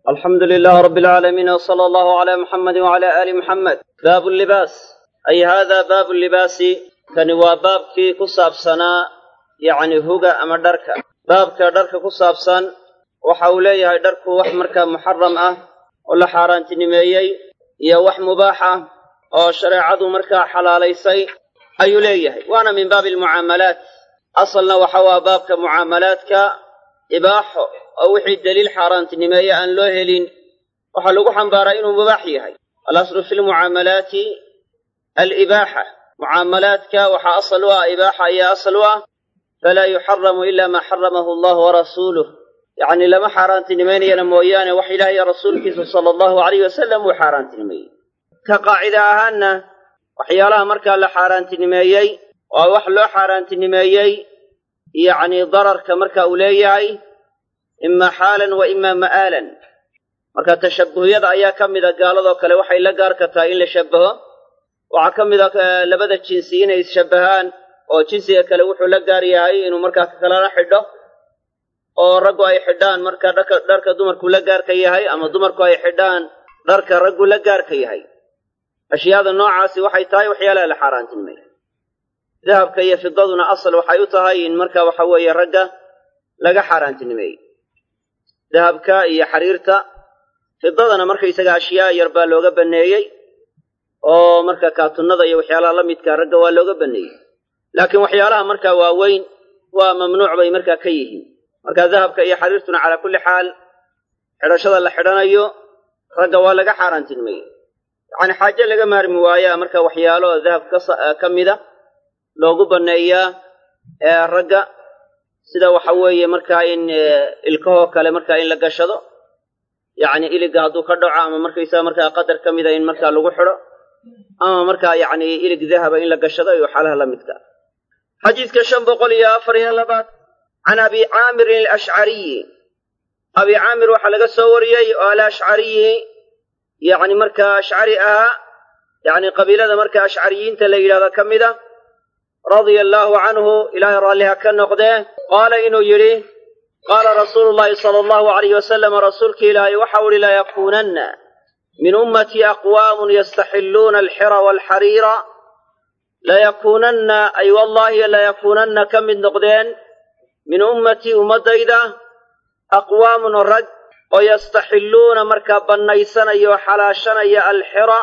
alxamdu lilah rab alcaalamiin wsala allahu cala muxamadi wcala aali muxamed baabu libaas ay hada baabu libaasi kani waa baabkii ku saabsanaa yacni huga ama dharka baabka dharka ku saabsan waxa uu leeyahay dharku wax markaa muxaram ah oo la xaaraantinimeeyey iyo wax mubaax ah oo shareecadu markaa xalaalaysay ayuu leeyahay waana min baabi almucaamalaat asalna waxa waa baabka mucaamalaadka ibaaxo oo wixii deliil xaaraantinimeeye aan loo helin waxaa lagu xambaaraa inuu mubaax yahay alaslu fi lmucaamalaati alibaaxa mucaamalaadka waxaa asal u ah ibaaxa ayaa asal u ah falaa yuxaramu ila maa xaramahu allahu warasuuluh yacni lama xaaraantinimaynayana mooyaane wax ilaah iyo rasuulkiisa sala allahu alayh wasalam uu xaaraantinimeeyey ka qaacida ahaanna waxyaalaha markaa la xaaraantinimeeyey waa wax loo xaaraantinimeeyey yacni dararka marka uu leeyahay imaa xaalan wa imaa ma'aalan marka tashabbuhyada ayaa ka mida gaaladoo kale waxay la gaarka tahay in la shabbaho waxaa ka mid a labada jinsi inay isshabbahaan oo jinsiga kale wuxuu la gaar yahay inuu markaa kalala xidho oo raggu ay xidhaan marka dharka dharka dumarku la gaarka yahay ama dumarku ay xidhaan dharka raggu la gaarka yahay ashyaada noocaasi waxay tahay waxyaalaha la xaaraantinimay dahabka iyo fidaduna asal waxay u tahay in marka waxa weeye ragga laga xaaraantinimeeyey dahabka iyo xariirta fidadana markaysaga ashyaa yar baa looga banneeyey oo marka kaatunnada iyo waxyaalaha la midka ragga waa looga banneeyey laakiin waxyaalaha markaa waaweyn waa mamnuuc bay markaa ka yihiin marka dahabka iyo xariirtuna calaa kulli xaal xidhashada la xidhanayo ragga waa laga xaaraantinimeeyey yacani xaaje laga maarmi waayaa marka waxyaalo dahab ka mida loogu banneeyaa ee ragga sida waxa weeye markaa in ilkahoo kale markaa in la gashado yacni iliga hadduu ka dhaco ama markaysaa markaa qadar ka mida in markaa lagu xidho ama markaa yacni ilig dahaba in la gashado iyo xaalaha la midka xadiidka shan boqol iyo afar iyo labaad can abi caamirin alashcariyi abi caamir waxaa laga soo wariyey oo alashcariyi yacni markaa ashcari ahaa yacni qabiilada markaa ashcariyiinta la yidhahdo ka mid a radia allaahu canhu ilaahay raalliha ka noqdee qaala inuu yidhi qaala rasuulu llaahi sala allahu alayh wasalam rasuulka ilaahay waxau ihi layakuunanna min ummatii aqwaamun yastaxilluuna alxira waalxariira layakuunanna ay wallaahi layakuunanna ka mid noqdeen min ummatii ummaddayda aqwaamun rag oo yastaxilluuna markaa bannaysanaya oo xalaashanaya alxira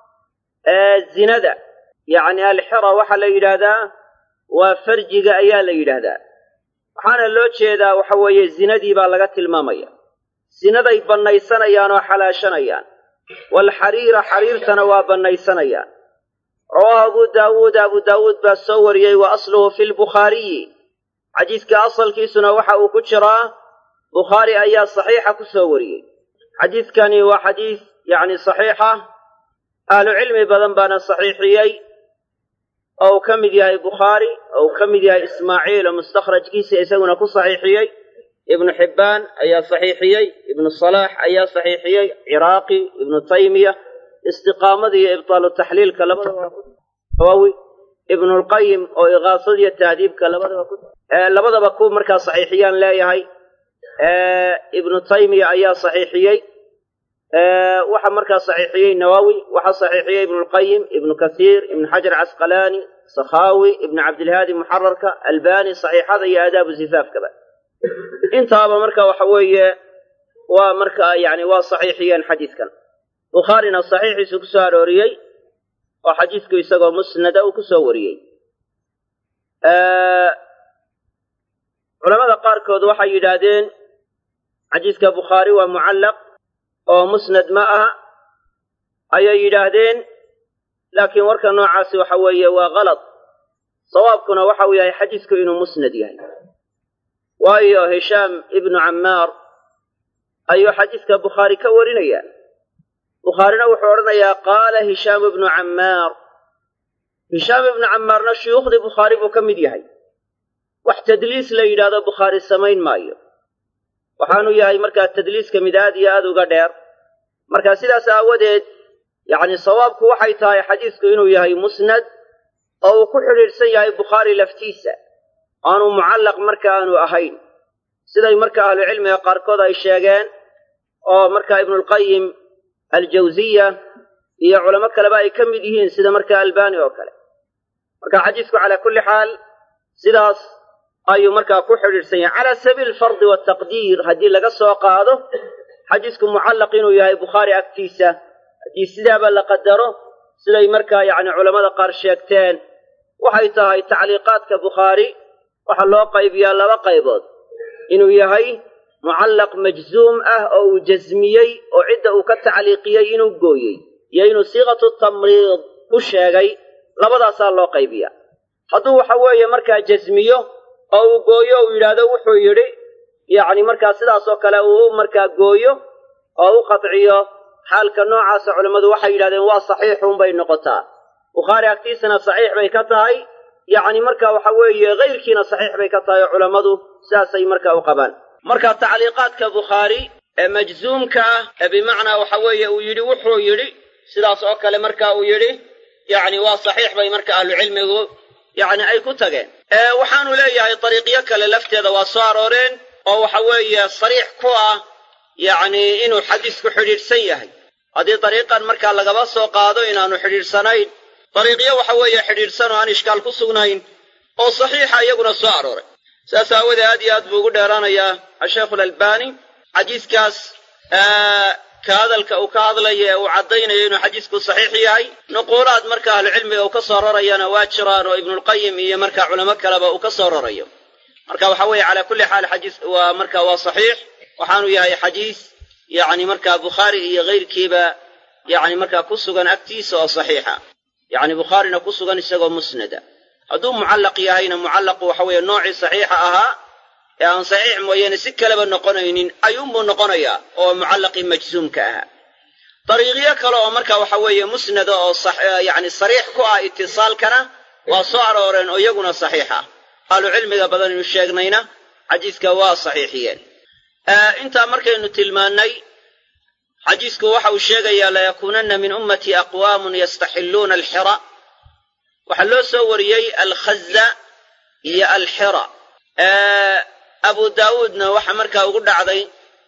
ee zinada yacni alxira waxaa la yidhaahdaa waa farjiga ayaa la yidhaahdaa waxaana loo jeedaa waxa weeye zinadii baa laga tilmaamaya zinaday bannaysanayaan oo xalaashanayaan waalxariira xariirtana waa bannaysanayaan rawaahu abu daawuud abu daawuud baa soo wariyey wa asluhu fi lbukhaariyi xadiidka asalkiisuna waxa uu ku jiraa bukhaari ayaa saxiixa ku soo wariyey xadiidkani waa xadiis yacni saxiixa ahlu cilmi badan baana saxiixiyey oo uu ka mid yahay bukhaari oo uu ka mid yahay ismaaciil oo mustakhrajkiisa isaguna ku saxiixiyey ibnu xibbaan ayaa saxiixiyey ibnu salaax ayaa saxiixiyey ciraaqi ibnu taymiya istiqaamada iyo ibtaalu taxliilka labadaba hawawi ibnulqayim oo igaasada iyo tahdiibka labadaba ku labadaba ku markaa saxiixiyaan leeyahay ibnu taymiya ayaa saxiixiyey waxa markaa saxiixiyey nawowi waxaa saxiixiyey ibnulqayim ibnu kasiir ibnu xajar casqalaani sakhaawi ibnu cabdilhaadi muxararka albani saxiixada iyo aadaabu zifaafkaba intaaba marka waxa weeye waa markaa yani waa saxiixiyeen xadiidkan bukhaarina saxiixiisu ku soo arooriyey oo xadiidku isagoo musnada uu ku soo wariyey culamada qaarkood waxay yidhaahdeen xadiidka bukhaari waa mucallaq oo musnad ma aha ayay yidhaahdeen laakiin warka noocaasi waxa weeye waa kalad sawaabkuna waxa uu yahay xadiidku inuu musnad yahay waayo hishaam ibnu cammaar ayuu xadiidka bukhaari ka warinaya bukhaarina wuxuu odhanayaa qaala hishaam ibnu cammaar hishaam ibnu cammaarna shuyuukhdii bukhaari buu ka mid yahay wax tadliis la yidhaahdo bukhaari samayn maayo waxaanu yahay markaa tadliiska mid aad iyo aad uga dheer marka sidaas aawadeed yacni sawaabku waxay tahay xadiisku inuu yahay musnad oo uu ku xidhiidhsan yahay bukhaari laftiisa aanu mucallaq marka aanu ahayn siday marka ahlucilmiga qaarkood ay sheegeen oo markaa ibnulqayim aljawziya iyo culamo kaleba ay ka mid yihiin sida markaa albani oo kale marka xadiisku calaa kulli xaal sidaas ayuu markaa ku xidhiidhsan yahay calaa sabiili alfardi waltaqdiir haddii laga soo qaado xadiisku mucallaq inuu yahay bukhaari agtiisa haddii sidaaba la qadaro siday markaa yacni culammada qaar sheegteen waxay tahay tacliiqaadka bukhaari waxaa loo qaybiyaa laba qaybood inuu yahay mucallaq majzuum ah oo uu jasmiyey oo cidda uu ka tacliiqiyey inuu gooyey iyo inuu siiqatu tamriid ku sheegay labadaasaa loo qaybiya hadduu waxa weeye markaa jasmiyo oo uu gooyo uu yidhaahdo wuxuu yidhi yacni markaa sidaasoo kale uu markaa gooyo oo u qadciyo xaalka noocaasa culammadu waxay yidhahdeen waa saxiixuunbay noqotaa bukhaari agtiisana saxiix bay ka tahay yacni marka waxa weeye kayrkiina saxiix bay ka tahay oo culammadu sidaasay markaa u qabaan marka tacliiqaadka bukhaari ee majzuumka ah ee bimacnaa waxa weeye uu yidhi wuxuu yidhi sidaas oo kale marka uu yidhi yacni waa saxiix bay marka ahlucilmigu yacni ay ku tageen waxaanu leeyahay dariiqyo kale lafteeda waa soo arooreen oo waxa weeye sariix ku ah yacni inuu xadiisku xidhiidhsan yahay haddii dariiqan markaa lagaba soo qaado inaanu xidhiidhsanayn dariiqyo waxa weeye xidhiidhsan oo aan ishkaal ku sugnayn oo saxiixa iyaguna soo arooray saas aawadee aad iyo aad buu ugu dheeraanayaa asheikhu alalbani xadiiskaas ka hadalka uu ka hadlayo ee uu caddaynayo inuu xadiisku saxiix yahay nuquulaad marka ahlucilmiga uu ka soo rarayana waa jiraan oo ibnulqayim iyo markaa culamo kaleba uu ka soo rarayo marka waxa weeye calaa kulli xaal xadiis waa marka waa saxiix waxaanu yahay xadiis yacni markaa bukhaari iyo kayrkiiba yacni markaa ku sugan agtiisa oo saxiixa yacni bukhaarina ku sugan isagoo musnada hadduu mucallaq yahayna mucallaqu waxa weeye noocii saxiixa ahaa ee aan saxiix mooyaane si kaleba noqonaynin ayuunbuu noqonayaa oo mucallaqii majzuumka ahaa dariiqyo kale oo marka waxa weeye musnada oo yacni sariix ku ah itisaalkana waa soo arooreen oo iyaguna saxiix ah ahlucilmiga badan inu sheegnayna xadiiska waa saxiixiyeen intaa markaynu tilmaannay xadiisku waxa uu sheegayaa layakuunanna min ummatii aqwaamun yastaxilluuna alxira waxaa loo soo wariyey alkhaza iyo alxira abu daawuudna waxa markaa ugu dhacday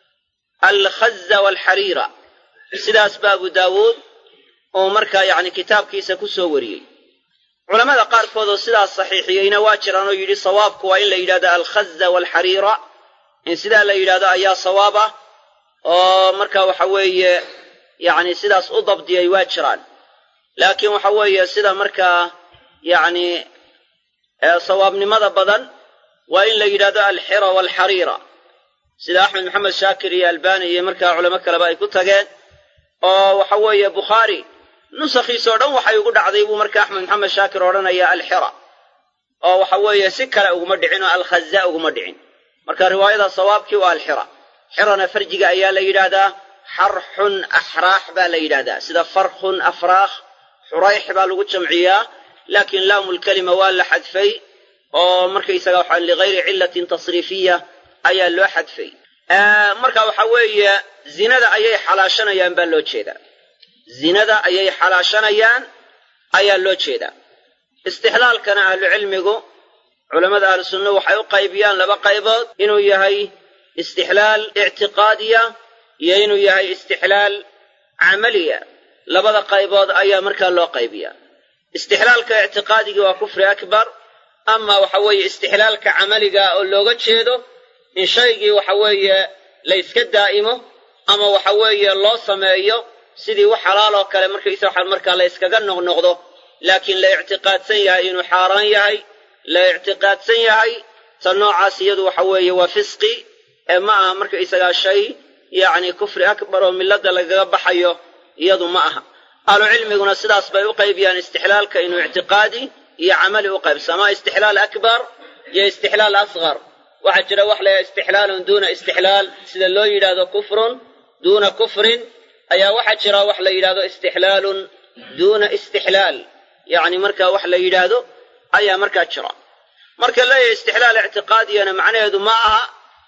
alkhaza waalxariira sidaas ba abu daawuud uu markaa yacni kitaabkiisa ku soo wariyey culammada qaarkood oo sidaas saxiixiyeyna waa jiraan oo yidhi sawaabku waa in la yidhahdo alkhaza waalxariira in sidaa la yidhahdo ayaa sawaab ah oo marka waxa weeye yacni sidaas u dabdiyay waa jiraan laakiin waxa weeye sida markaa yacni sawaabnimada badan waa in la yidhahdo alxira waalxariira sida axmed maxamed shaakir iyo albani iyo markaa culamo kaleba ay ku tageen oo waxa weeye bukhaari nusakhiisoo dhan waxay ugu dhacday buu marka axmed maxamed shaakir odhanaya alxira oo waxa weeye si kale uguma dhicin oo alkhaza uguma dhicin marka riwaayada sawaabkii waa alxira xirana farjiga ayaa la yidhaahdaa xarxun axraax baa la yidhahdaa sida farkhun afraakh xurayx baa lagu jamciyaa laakiin laamulkelima waa la xadfay oo markaysaga waxaa ligayri cillatin tasriifiya ayaa loo xadfay marka waxa weeye zinada ayay xalaashanayaan baa loo jeedaa zinada ayay xalaashanayaan ayaa loo jeedaa istixlaalkana ahlucilmigu culammada ahlu sunna waxay u qaybiyaan laba qaybood inuu yahay istixlaal ictiqaadiya iyo inuu yahay istixlaal camaliya labada qaybood ayaa markaa loo qaybiyaa istixlaalka ictiqaadigii waa kufri akbar ama waxa weeye istixlaalka camaliga oo looga jeedo in shaygii waxa weeye la yska daa'imo ama waxa weeye loo sameeyo sidii wax xalaal oo kale markaysa waxa markaa la yskaga noqnoqdo laakiin la ictiqaadsan yahay inuu xaaraan yahay la ictiqaadsan yahay ta noocaas iyadu waxa weeye waa fisqi ee ma aha markaysagaa shay yacni kufri akbar oo milladda lagaga baxayo iyadu ma aha ahlucilmiguna sidaas bay u qaybiyaan istixlaalka inuu ictiqaadi iyo camali u qaybsa ama istixlaal akbar iyo istixlaal asqar waxaa jira wax la istixlaalun duuna istixlaal sida loo yidhaahdo kufrun duuna kufrin ayaa waxaa jira wax la yidhahdo istixlaalun duuna istixlaal yacni markaa wax la yidhaahdo ayaa markaa jira marka leeyahay istixlaal ictiqaadiyana macnaheedu ma aha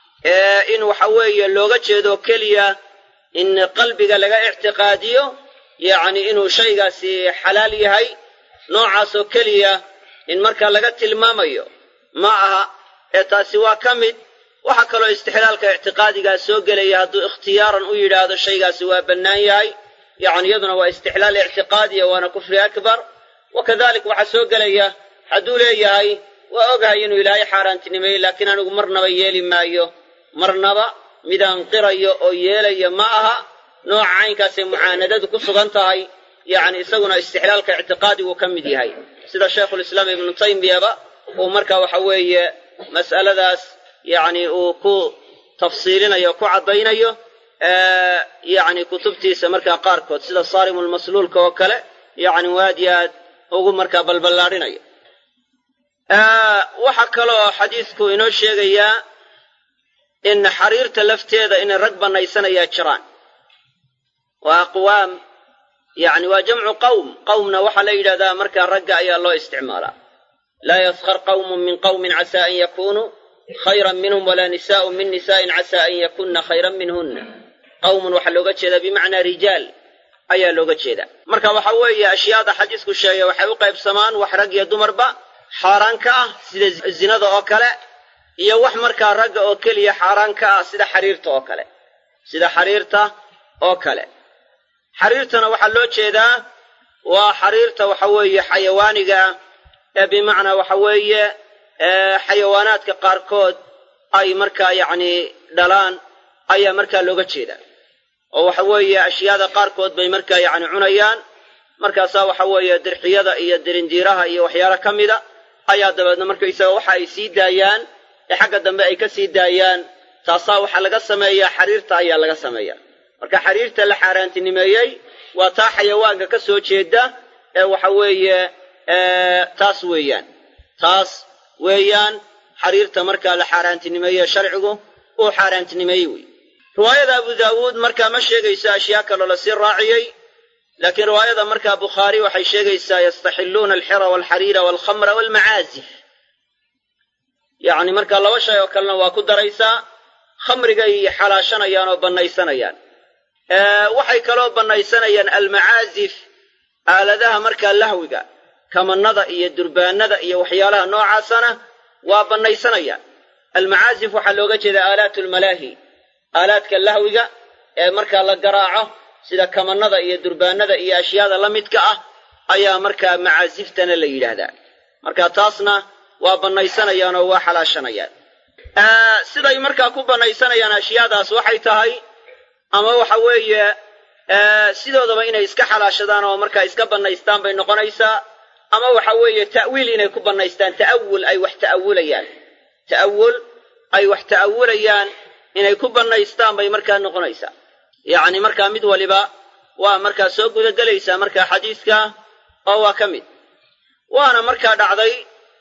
in waxa weeye looga jeedo keliya in qalbiga laga ictiqaadiyo yacni inuu shaygaasi xalaal yahay noocaasoo keliya in markaa laga tilmaamayo ma aha ee taasi waa ka mid waxaa kaloo istixlaalka ictiqaadigaa soo gelaya hadduu ikhtiyaaran u yidhaahdo shaygaasi waa bannaan yahay yacni iyaduna waa istixlaal ictiqaadiya waana kufri akbar wa kadalik waxaa soo gelaya hadduu leeyahay waa ogahay inuu ilaahay xaaraantinimeeyey laakiin anigu marnaba yeeli maayo marnaba midaan qirayo oo yeelaya ma aha nooca caynkaasay mucaanadadu ku sugan tahay yacni isaguna istixlaalka ictiqaadigu ka mid yahay sida shaykhulislaam ibnu taymiyaba uu marka waxa weeye mas'aladaas yacni uu ku tafsiilinayo ku caddaynayo yacni kutubtiisa markaa qaarkood sida saarimulmasluulka oo kale yacni waad iyo aad ugu markaa balballaadhinayo waxaa kaloo xadiisku inoo sheegayaa in xariirta lafteeda inay rag bannaysanayaa jiraan waa aqwaam yacni waa jamcu qawm qawmna waxaa la yidhahdaa markaa ragga ayaa loo isticmaalaa laa yaskhar qawmun min qawmin casaa an yakunuu khayran minhum walaa nisaa'un min nisaa'in casaa an yakunna khayran minhunna qawmun waxaa looga jeedaa bimacnaa rijaal ayaa looga jeedaa marka waxa weeye ashyaada xadiisku sheegay waxay u qaybsamaan wax rag iyo dumarba xaaraan ka ah sida zinada oo kale iyo wax markaa ragga oo keliya xaaraan ka ah sida xariirta oo kale sida xariirta oo kale xariirtana waxaa loo jeedaa waa xariirta waxa weeye xayawaaniga ee bimacnaa waxa weeye xayawaanaadka qaarkood ay markaa yacni dhalaan ayaa markaa looga jeedaa oo waxa weeye ashyaada qaarkood bay markaa yacni cunayaan markaasaa waxa weeye dirxiyada iyo dirindiiraha iyo waxyaalo ka mida ayaa dabeedna markaysaga waxa ay sii daayaan ee xagga dambe ay ka sii daayaan taasaa waxaa laga sameeyaa xariirta ayaa laga sameeyaa marka xariirta la xaaraantinimeeyey waa taa xayawaanka ka soo jeeda ee waxa weeye taas weeyaan taas weeyaan xariirta markaa la xaaraantinimeeye sharcigu uu xaaraantinimeeyey wey riwaayada abu daawuud markaa ma sheegayso ashyaa kaloo lasii raaciyey laakiin riwaayada markaa bukhaari waxay sheegaysaa yastaxilluuna alxira waalxariira waalkhamra waalmacaazif yacni markaa laba shay oo kalena waa ku daraysaa khamrigay xalaashanayaan oo bannaysanayaan waxay kaloo bannaysanayaan almacaazif aaladaha markaa lahwiga kamannada iyo durbaanada iyo waxyaalaha noocaasana waa bannaysanayaan almacaazif waxaa looga jeedaa aalaatu lmalaahi aalaadka lahwiga ee markaa la garaaco sida kamannada iyo durbaanada iyo ashyaada la midka ah ayaa markaa macaasiftana la yidhaahdaa marka taasna waa bannaysanayaan oo waa xalaashanayaan siday markaa ku bannaysanayaan ashyaadaas waxay tahay ama waxa weeye sidoodaba inay iska xalaashadaan oo markaa iska bannaystaan bay noqonaysaa ama waxa weeye ta'wiil inay ku bannaystaan ta'awul ay wax ta'awulayaan ta'awul ay wax ta'awulayaan inay ku bannaystaan bay markaa noqonaysaa yacni markaa mid waliba waa markaa soo gudagelaysaa markaa xadiiska oo waa ka mid waana markaa dhacday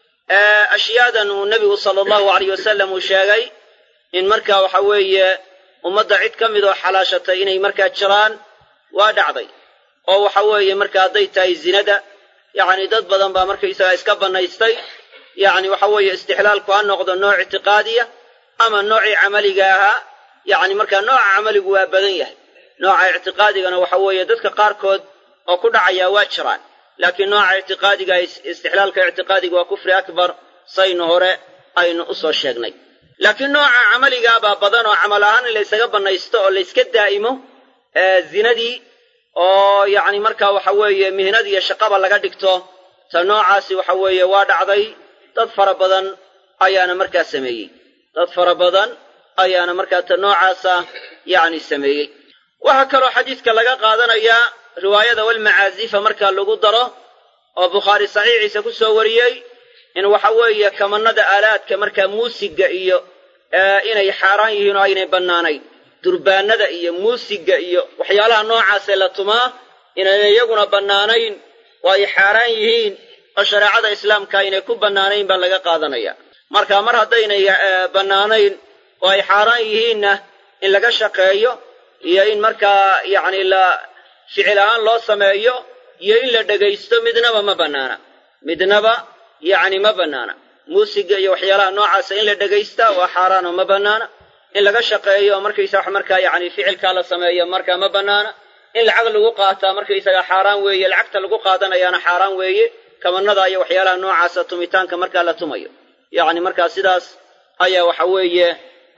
ashyaadan uu nebigu sala allahu alayh wasalam uu sheegay in markaa waxa weeye ummadda cid ka mid oo xalaashatay inay markaa jiraan waa dhacday oo waxa weeye marka hadday tahay zinada yacni dad badan baa markaysagaa iska bannaystay yacni waxa weeye istixlaalku ha noqdo nooc ictiqaadiya ama noocii camaliga ahaa yacni markaa nooca camaligu waa badan yahay nooca ictiqaadigana waxa weeye dadka qaarkood oo ku dhacayaa waa jiraan laakiin nooca ictiqaadiga istixlaalka ictiqaadiga waa kufri akbar saynu hore aynu u soo sheegnay laakiin nooca camaligaabaa badan oo camal ahaan in laysaga bannaysto oo layska daa'imo zinadii oo yacni markaa waxa weeye mihnadii iyo shaqaba laga dhigto ta noocaasi waxa weeye waa dhacday dad fara badan ayaana markaa sameeyey dad fara badan ayaana markaa ta noocaasa yacni sameeyey waxaa kaloo xadiidka laga qaadanayaa riwaayada walmacaazifa markaa lagu daro oo bukhaari saxiixiisa ku soo wariyey in waxa weeye kamannada aalaadka markaa muusigga iyo inay xaaraan yihiin oo aynay bannaanayn durbaanada iyo muusigga iyo waxyaalaha noocaasee la tumaa inaynay iyaguna bannaanayn oo ay xaaraan yihiin oo shareecada islaamka aynay ku bannaanayn baa laga qaadanaya marka mar haddaynay bannaanayn oo ay xaaraan yihiinna in laga shaqeeyo iyo in markaa yacni la ficil ahaan loo sameeyo iyo in la dhegaysto midnaba ma bannaana midnaba yacni ma bannaana muusigga iyo waxyaalaha noocaasa in la dhegaystaa waa xaaraan oo ma bannaana in laga shaqeeyo oo markaysa wax markaa yacni ficilkaa la sameeyo markaa ma bannaana in lacag lagu qaataa markaysaga xaaraan weeye lacagta lagu qaadanayaana xaaraan weeye kabanada iyo waxyaalaha noocaasa tumitaanka markaa la tumayo yacni markaa sidaas ayaa waxa weeye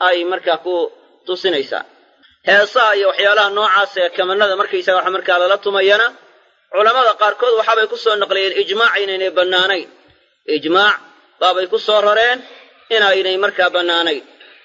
ay markaa ku tusinaysaa heesaha iyo waxyaalaha noocaas ee kamanada markaysaga wax markaa lala tumayana culammada qaarkood waxaabay ku soo naqliyeen ijmaac inaynay bannaanayn ijmaac baabay ku soo rareen inaynay markaa bannaanayn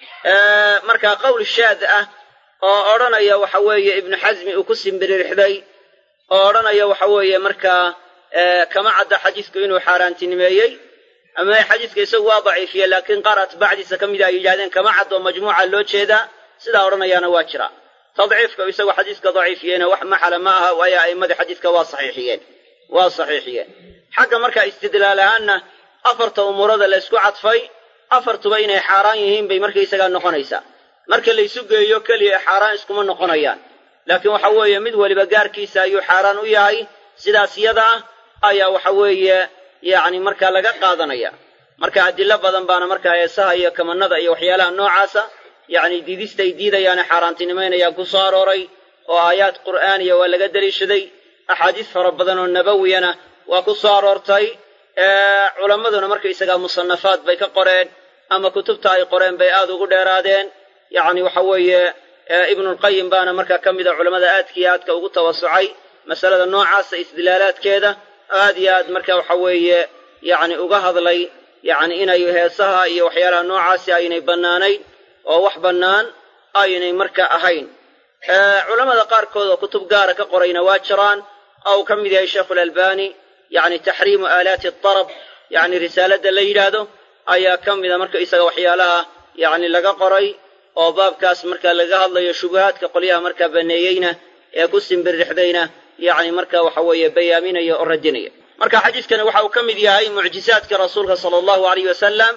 markaa qowl shaad ah oo odhanaya waxa weeye ibnu xasmi uu ku simbiririxday oo odhanaya waxa weeye markaa kama cadda xadiisku inuu xaaraantinimeeyey ama xadiiska isagu waa daciifiye laakiin qaar atbaacdiisa ka mida ay yidhahdeen kama caddo majmuuca loo jeedaa sidaa odhanayaana waa jira tadciifka isagoo xadiiska daciifiyeyna wax maxala ma aha waayo a'immadii xadiiska waa saxiixiyeen waa saxiixiyeen xagga markaa istidlaal ahaanna afarta umuurada la ysku cadfay afartuba inay xaaraan yihiin bay markaysagaa noqonaysaa marka laysu geeyo keliya xaaraan iskuma noqonayaan laakiin waxa weeye mid weliba gaarkiisa ayuu xaaraan u yahay sidaas yada ah ayaa waxa weeye yacni markaa laga qaadanaya marka adilo badan baana markaa heesaha iyo kamanada iyo waxyaalaha noocaasa yacni diidistay diidayaane xaaraantinimaynayaan ku soo arooray oo aayaad qur'aaniya waa laga deliishaday axaadiis fara badan oo nabawiyana waa ku soo aroortay culammaduna markaysagaa musannafaad bay ka qoreen ama kutubta ay qoreen bay aad ugu dheeraadeen yacni waxa weeye ibnulqayim baana markaa ka mida culammada aadkiiyo aadka ugu tawasucay masalada noocaasa isdilaalaadkeeda aad iyo aad marka waxa weeye yacni uga hadlay yacni inay heesaha iyo waxyaalaha noocaasi aynay bannaanayn oo wax bannaan aynay marka ahayn culammada qaarkood oo kutub gaara ka qorayna waa jiraan oo uu ka mid yahay sheikhulalbani yacni taxriimu aalaati atarab yacni risaaladda la yidhaahdo ayaa ka mida marka isaga waxyaalaha yacni laga qoray oo baabkaas marka laga hadlayo shubuhaadka qolyaha markaa banneeyeyna ee ku simbirrixdayna yacni marka waxa weeye bayaaminaya oo radinaya marka xadiiskani waxa uu ka mid yahay mucjizaadka rasuulka sala allahu alayh wasalam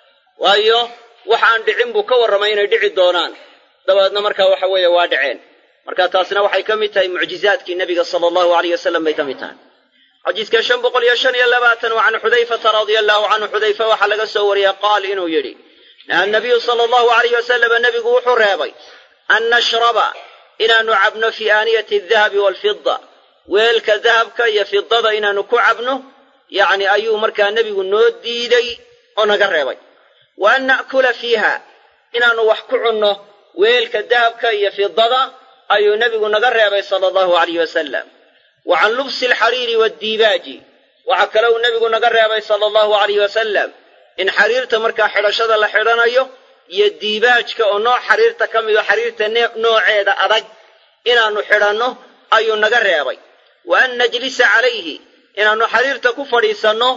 waayo waxaan dhicin buu ka warramay inay dhici doonaan dabeedna marka waxa weeye waa dhaceen marka taasina waxay ka mid tahay mucjizaadkii nebiga sala allahu alayh wasalam bay ka mid tahay xadiiska shan boqol iyo shan iyo labaatan wa can xudayfata radia allahu canhu xudayfa waxaa laga soo wariyey qaal inuu yidhi naha nabiyu sala allahu alayh wasalama nebigu wuxuu reebay an nashraba inaannu cabno fii aaniyati adahabi waalfida weelka dahabka iyo fidada inaannu ku cabno yacni ayuu markaa nebigu noo diiday oo naga reebay wa an na'kula fiiha inaannu wax ku cunno weelka dahabka iyo fidada ayuu nebigu naga reebay sala allahu alayh wasalam wa can lubsi alxariiri waaddiibaaji waxaa kale uu nebigu naga reebay sala allahu alayh wasalam in xariirta markaa xidhashada la xidhanayo iyo diibaajka oo nooc xariirta ka mid oo xariirta nooceeda adag inaannu xidhanno ayuu naga reebay wa an najlisa calayhi inaannu xariirta ku fadhiisanno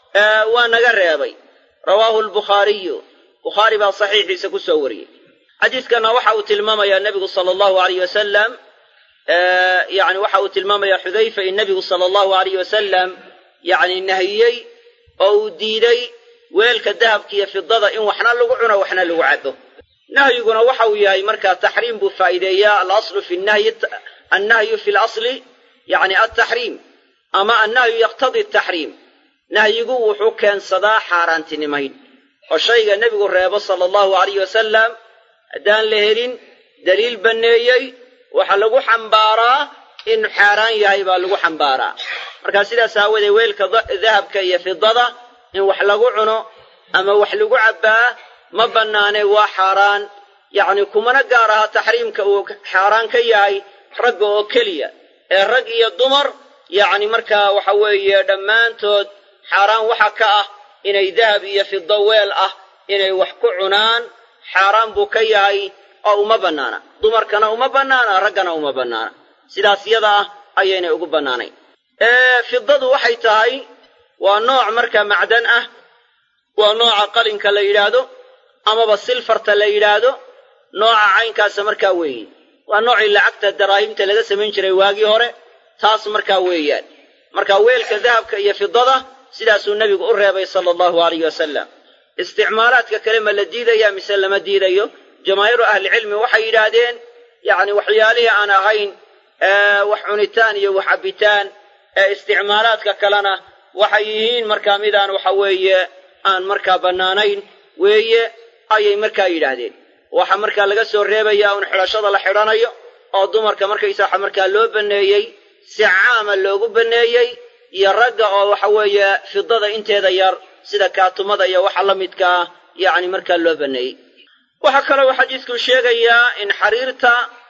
waa naga reebay rawaahu albukhaariyu bukhaari baa saxiixiisa ku soo wariyey xadiiskana waxa uu tilmaamayaa nebigu sala allahu alayh wasalam yacni waxa uu tilmaamayaa xudayfa in nebigu sala allahu alayh wasalam yacni nahiyey oo uu diiday weelka dahabka iyo fidada in waxna lagu cuno waxna lagu cabo nahyiguna waxa uu yahay markaa taxriim buu faa'iideeyaa alaslu fi nahyi annahyu fi lasli yacni altaxriim ama annahyu yaqtadi ataxriim nahyigu wuxuu keensadaa xaaraantinimayn oo shayga nebigu reebo sala allahu alayh wasalam haddaan la helin daliil banneeyey waxaa lagu xambaaraa in xaaraan yahay baa lagu xambaaraa markaa sidaas aawoodee weelka dahabka iyo fidada in wax lagu cuno ama wax lagu cabbaa ma bannaane waa xaaraan yacni kumana gaar aha taxriimka uu xaaraan ka yahay ragga oo keliya ee rag iyo dumar yacni markaa waxa weeye dhammaantood xaaraan waxa ka ah inay dahab iyo fido weel ah inay wax ku cunaan xaaraan buu ka yahay oo uma bannaana dumarkana uma bannaana raggana uma bannaana sidaas yada ah ayaynay ugu bannaanayn fidadu waxay tahay waa nooc markaa macdan ah waa nooca qalinka la yidhaahdo amaba silfarta la yidhaahdo nooca caynkaasa markaa weeye waa noocii lacagta daraahimta laga samayn jiray waagii hore taas markaa weeyaan marka weelka dahabka iyo fidada sidaasuu nebigu u reebay sala allahu alayh wasalam isticmaalaadka kale ma la diidaya mise lama diidayo jamaahiiru ahlicilmi waxay yidhaahdeen yacni waxyaalihii aan ahayn wax cunitaan iyo wax cabbitaan ee isticmaalaadka kalena waxay yihiin markaa midaan waxa weeye aan markaa bannaanayn weeye ayay markaa yidhaahdeen waxa markaa laga soo reebayaa un xidhashada la xidhanayo oo dumarka markaysaa markaa loo banneeyey si caama loogu banneeyey iyo ragga oo waxa weeye fidada inteeda yar sida kaatumada iyo waxa la midkaa yacni markaa loo banneeyey waxaa kaloo xadiidku sheegayaa in xariirta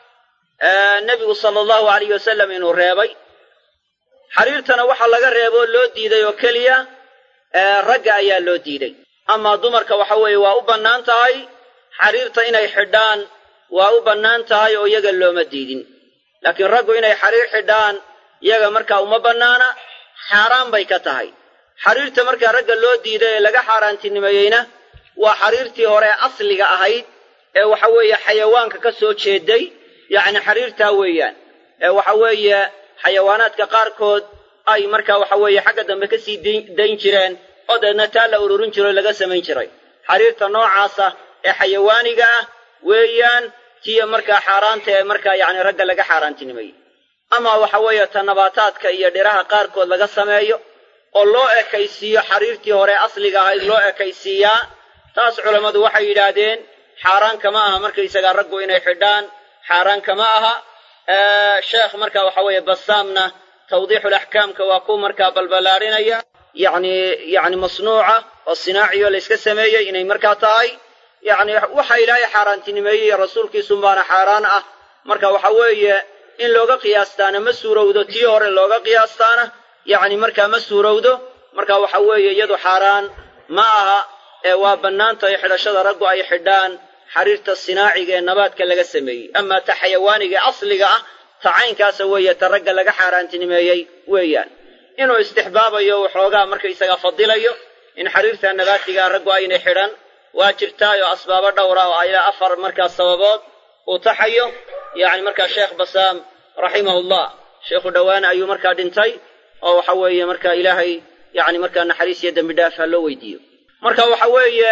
nebigu sala allahu alayh wasalam inuu reebay xariirtana waxaa laga reebo oo loo diiday oo keliya ragga ayaa loo diiday amaa dumarka waxa weeye waa u bannaan tahay xariirta inay xidhaan waa u bannaan tahay oo iyaga looma diidin laakiin raggu inay xariir xidhaan iyaga markaa uma bannaana xaaraan bay ka tahay xariirta markaa ragga loo diiday ee laga xaaraantinimeeyeyna waa xariirtii hore asliga ahayd ee waxa weeye xayawaanka ka soo jeeday yacni xariirtaa weeyaan ee waxa weeye xayawaanaadka qaarkood ay markaa waxa weeye xagga dambe ka sii dayn jireen oo deedna taa la ururin jiro laga samayn jiray xariirta noocaasa ee xayawaaniga ah weeyaan tiya markaa xaaraanta ee markaa yacni ragga laga xaaraantinimeeyey ama waxa weeye ta nabaataadka iyo dhiraha qaarkood laga sameeyo oo loo ekaysiiyo xariirtii hore asliga ahayd loo ekaysiiyaa taas culammadu waxay yidhaahdeen xaaraan kama aha markaysagaa raggu inay xidhaan xaaraan kama aha sheekh marka waxa weeye basaamna tawdiixulaxkaamka waa ku markaa balballaarinaya yacni yacni masnuuca oo sinaaciyo layska sameeyey inay markaa tahay yacni waxa ilaahay xaaraantinimeeyey rasuulkiisun baana xaaraan ah marka waxa weeye in looga qiyaastaana ma suurowdo tii hore looga qiyaastaana yacni markaa ma suurowdo marka waxa weeye iyadu xaaraan ma aha ee waa bannaan tahay xidhashada raggu ay xidhaan xariirta sinaaciga ee nabaadka laga sameeyey amaa ta xayawaaniga asliga ah ta caynkaasa weeye ta ragga laga xaaraantinimeeyey weeyaan inuu istixbaabayo waxoogaa markaysaga fadilayo in xariirta nabaatiga raggu aynay xidhan waa jirtaayoo asbaabo dhowra oo ilaa afar markaa sababood uu taxayo yacni markaa sheekh basaam raximahullah sheekhu dhowaane ayuu markaa dhintay oo waxa weeye markaa ilaahay yacni markaa naxariis iyo dembi dhaaf ha loo weydiiyo marka waxa weeye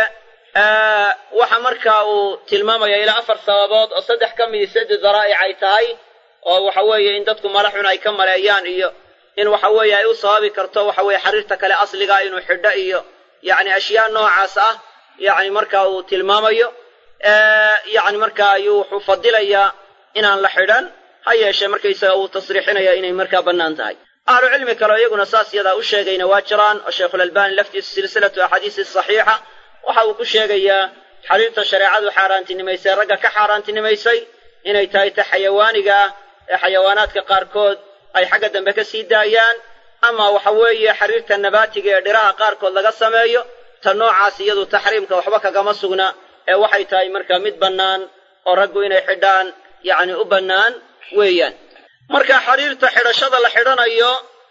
waxa markaa uu tilmaamaya ilaa afar sababood oo saddex ka midii saddex daraa'ic ay tahay oo waxa weeye in dadku malaxun ay ka maleeyaan iyo in waxa weeye ay u sababi karto waxa weeye xariirta kale asligaa inuu xidho iyo yacni ashyaa noocaas ah yacni marka uu tilmaamayo yacni marka ayuu wuxuu fadilayaa inaan la xidhan ha yeeshee markaysaga uu tasriixinaya inay markaa bannaan tahay ahlu cilmi kaleo iyaguna saas yadaa u sheegayna waa jiraan oo sheikhulalbani laftiisu silsilatu axaadiisi saxiixa waxa uu ku sheegayaa xariirta shareecadu xaaraantinimaysay ragga ka xaaraantinimaysay inay tahay ta xayawaaniga ah ee xayawaanaadka qaarkood ay xagga dambe ka sii daayaan ama waxa weeye xariirta nabaatiga ee dhiraha qaarkood laga sameeyo ta noocaas iyadu taxriimka waxba kagama sugna ee waxay tahay marka mid bannaan oo raggu inay xidhaan yacni u bannaan weeyaan marka xariirta xidhashada la xidhanayo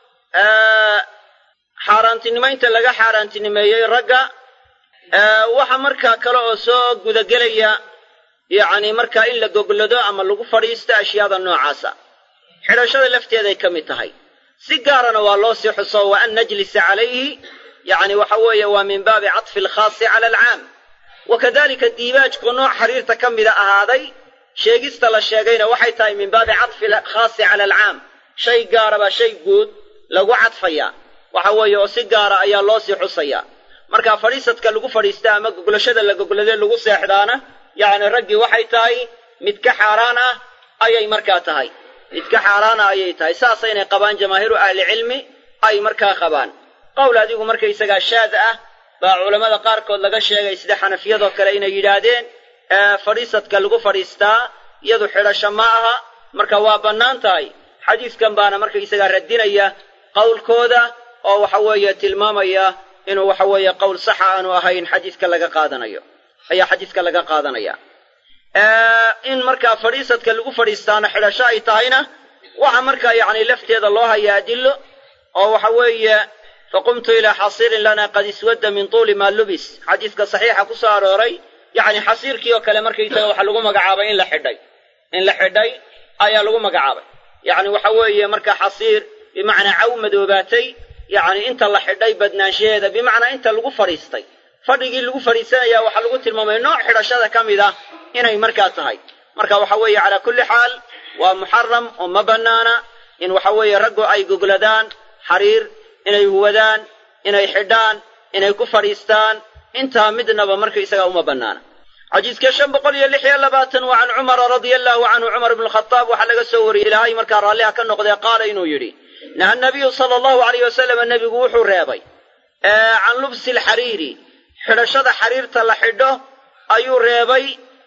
xaaraantinimaynta laga xaaraantinimeeyey ragga waxa markaa kale oo soo gudagelaya yacni markaa in la goglado ama lagu fadhiisto ashyaada noocaasa xidhashada lafteeday ka mid tahay si gaarana waa loo sii xuso wa an najlisa calayhi yacni waxa weeye waa min baabi catfi alkhaasi cala alcaam wa kadalika diibaajku nooc xariirta ka mida ahaaday sheegista la sheegayna waxay tahay min baabi catfi alkhaasi cala alcaam shay gaaraba shay guud lagu cadfayaa waxa weeye oo si gaara ayaa loo sii xusayaa marka fadhiisadka lagu fadhiista ama goglashada la goglade lagu seexdaana yacni raggii waxay tahay mid ka xaaraan ah ayay markaa tahay mid ka xaaraana ayay tahay saasaynay qabaan jamaahiiru ahlicilmi ay markaa qabaan qowl adigu markaysagaa shaad ah baa culammada qaarkood laga sheegay sida xanafiyadoo kale inay yidhaahdeen fadhiisadka lagu fadhiistaa iyadu xidhasho ma aha marka waa bannaan tahay xadiiskan baana markaysagaa radinaya qowlkooda oo waxa weeye tilmaamaya inuu waxa weeye qowl saxa aanu ahayn xadiiska laga qaadanayo ayaa xadiiska laga qaadanaya in markaa fadhiisadka lagu fadhiistaana xidhasho ay tahayna waxa markaa yacni lafteeda loo hayaa adillo oo waxa weeye faqumtu ilaa xasiirin lana qad iswadda min tuuli maa lubis xadiiska saxiixa ku soo arooray yacni xasiirkii oo kale markaysaga waxa lagu magacaabay in la xidhay in la xidhay ayaa lagu magacaabay yacni waxa weeye marka xasiir bimacnaa caw madoobaatay yacni inta la xidhay badnaanshaheeda bimacnaa inta lagu fadhiistay fadhigii lagu fadhiisanaya waxaa lagu tilmaamay nooc xidhashada ka mid ah inay markaa tahay marka waxa weeye calaa kulli xaal waa muxaram oo ma bannaana in waxa weeye raggu ay gogladaan xariir inay huwadaan inay xidhaan inay ku fadhiistaan intaa midnaba markaysaga uma bannaana xadiiska shan boqol iyo lix iyo labaatan waa can cumara radia allahu canhu cumar ibnu khadaab waxaa laga soo wariyey ilaahay markaa raalliha ka noqdee qaala inuu yidhi naha nabiyu sala allahu alayh wasalam nebigu wuxuu reebay can lubsi alxariiri xidhashada xariirta la xidho ayuu reebay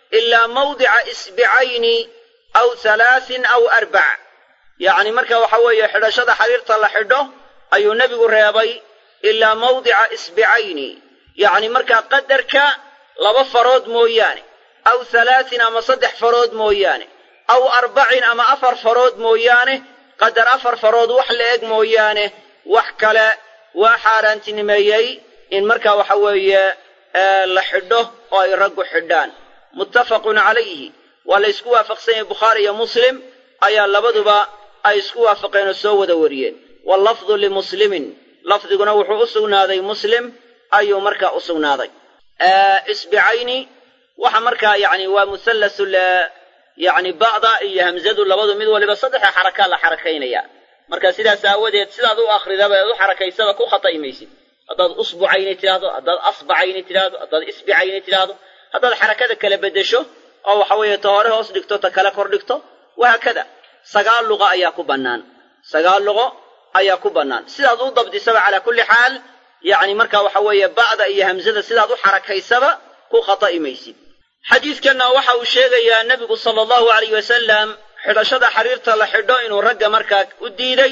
ilaa mawdica isbicayni aw halaasin aw arbac yacni marka waxa weeye xidhashada xariirta la xidho ayuu nebigu reebay ilaa mawdica isbicayni yacni markaa qadarka laba farood mooyaane aw halaasin ama saddex farood mooyaane aw arbacin ama afar farood mooyaane qadar afar farood wax la eg mooyaane wax kale waa xaaraantinimeeyey in markaa waxa weeye la xidho oo ay raggu xidhaan muttafaqun calayhi waa la ysku waafaqsan yahay bukhaari iyo muslim ayaa labaduba ay isku waafaqeen oo soo wada wariyeen wallafdu limuslimin lafdiguna wuxuu u sugnaaday muslim ayuu markaa u sugnaaday isbicayni waxa markaa yani waa muhallasu yani ba'da iyo hamzadu labadu mid waliba saddexa xarakaa la xarakaynaya marka sidaas aawadeed sidaad u akridaba eed u xarakaysaba ku khata'i maysid haddaad usbucayni tidhaahdo haddaad asbacayni tidhaahdo haddaad isbicayni tidhaahdo haddaad xarakada kala beddesho oo waxa weeye ta hore hoos dhigto ta kale kor dhigto wahaakada sagaal luqa ayaa ku bannaan sagaal luqo ayaa ku bannaan sidaad u dabdisaba calaa kulli xaal yacni marka waxa weeye ba'da iyo hamzada sidaad u xarakaysaba ku khata'i maysid xadiidkanna waxa uu sheegayaa nebigu sala allahu alayh wasalam xidhashada xariirta la xidho inuu ragga markaa u diiday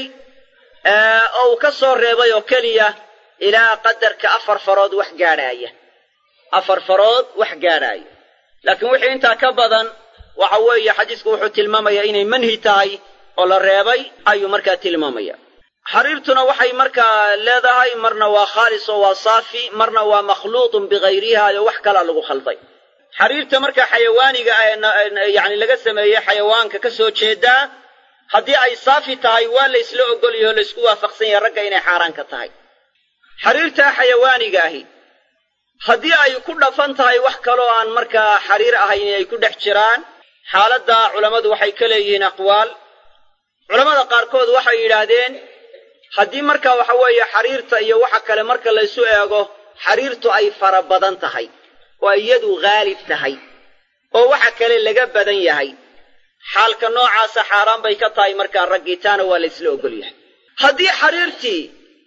oo uu ka soo reebay oo keliya ilaa qadarka afar farood wax gaadhaaya afar farood wax gaadhaaya laakiin wixii intaa ka badan waxa weeye xadiisku wuxuu tilmaamayaa inay manhi tahay oo la reebay ayuu markaa tilmaamaya xariirtuna waxay markaa leedahay marna waa khaalis oo waa saafi marna waa makhluuqun bikayriha oo wax kalaa lagu khalday xariirta markaa xayawaaniga yani laga sameeyey xayawaanka ka soo jeedaa haddii ay saafi tahay waa la ysla ogolyaho o laysku waafaqsan yahay ragga inay xaaraan ka tahay xariirtaa xayawaaniga ahi haddii ay ku dhafan tahay wax kaloo aan markaa xariir ahayn inay ku dhex jiraan xaaladda culammadu waxay ka leeyihiin aqwaal culammada qaarkood waxay yidhaahdeen haddii marka waxa weeye xariirta iyo waxa kale marka laysu eego xariirtu ay fara badan tahay oo iyadu haalib tahay oo waxa kale laga badan yahay xaalka noocaasa xaaraan bay ka tahay markaa raggitaana waa la ysla ogol yahay haddii xariirtii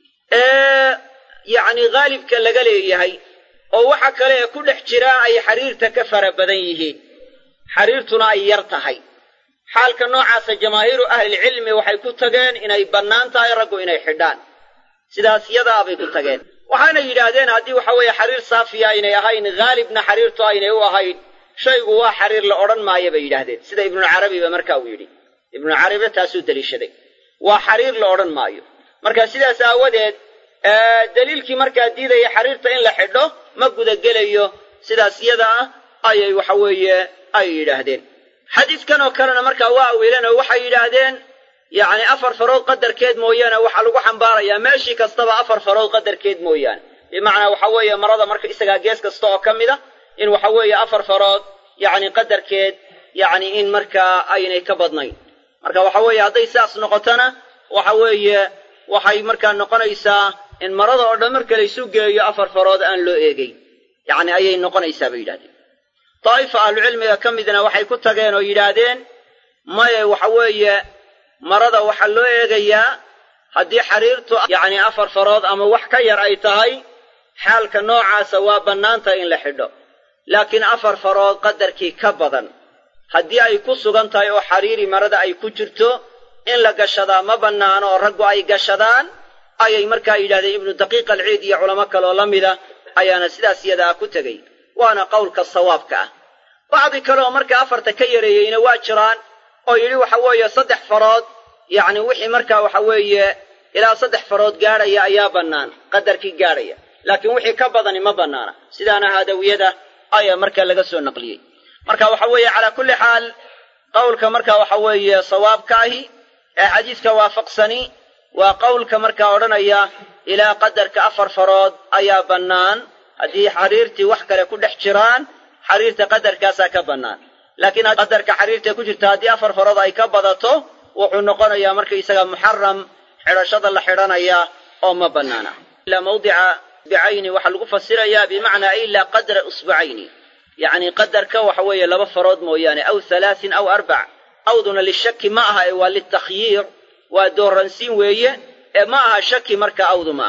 yacni haalibka laga leeyahay oo waxa kale ee ku dhex jiraa ay xariirta ka fara badan yihiin xariirtuna ay yar tahay xaalka noocaasa jamaahiiru ahlilcilmi waxay ku tageen inay bannaan tahay raggu inay xidhaan sidaas yadaa bay ku tageen waxaana yidhaahdeen haddii waxa weeye xariir saafiya aynay ahayn haalibna xariirtu aynay u ahayn shaygu waa xariir la odhan maayo bay yidhaahdeen sida ibnucarabiba marka uu yidhi ibnucarabiba taasuu deliishaday waa xariir la odhan maayo marka sidaas aawadeed daliilkii markaa diidaya xariirta in la xidho ma gudagelayo sidaas yada ah ayay waxa weeye ay yidhaahdeen xadiidkan oo kalena markaa waa awiileen oo waxay yidhaahdeen yacni afar farood qadarkeed mooyaane waxaa lagu xambaarayaa meeshii kastaba afar farood qadarkeed mooyaane bimacnaa waxa weeye marada marka isagaa gees kasta oo ka mid a in waxa weeye afar farood yacni qadarkeed yacni in markaa aynay ka badnayn marka waxa weeye hadday sidaas noqotona waxa weeye waxay markaa noqonaysaa in marada oo dhan marka laysu geeyo afar farood aan loo eegeyn yacni ayay noqonaysaa bay yidhahdeen daa'ifa ahlucilmiga ka midna waxay ku tageen oo yidhaahdeen maye waxa weeye marada waxaa loo eegayaa haddii xariirtu yacni afar farood ama wax ka yar ay tahay xaalka noocaasa waa bannaan tahay in la xidho laakiin afar farood qadarkii ka badan haddii ay ku sugan tahay oo xariiri marada ay ku jirto in la gashadaa ma bannaano oo raggu ay gashadaan ayay markaa yidhahdeen ibnu daqiiq alciid iyo culamo kaleoo la mida ayaana sidaas yadaa ku tegey waana qowlka sawaabka ah bacdi kaleoo markaa afarta ka yareeyeyna waa jiraan oo yidhi waxa weeye saddex farood yacni wixii markaa waxa weeye ilaa saddex farood gaadhaya ayaa bannaan qadarkii gaadhaya laakiin wixii ka badani ma bannaana sidaana haadawiyada ayaa markaa laga soo naqliyey marka waxa weeye calaa kulli xaal qowlka marka waxa weeye sawaabka ahi ee xadiidka waafaqsani waa qowlka markaa odhanaya ilaa qadarka afar farood ayaa bannaan haddii xariirtii wax kale ku dhex jiraan xariirta qadarkaasaa ka bannaan laakiin qadarka xariirtae ku jirta haddii afar farood ay ka badato wuxuu noqonayaa markaisaga muxaram xidhashada la xidhanaya oo ma bannaana ilaa mawdica bicayni waxaa lagu fasirayaa bimacnaa ilaa qadra usbucayni yacni qadarka waxa weeye laba farood mooyaane aw halaasin aw arbac awduna lishaki ma aha ee waa litakhyiir waa dooransiin weeye ee ma aha shaki marka awdu ma aha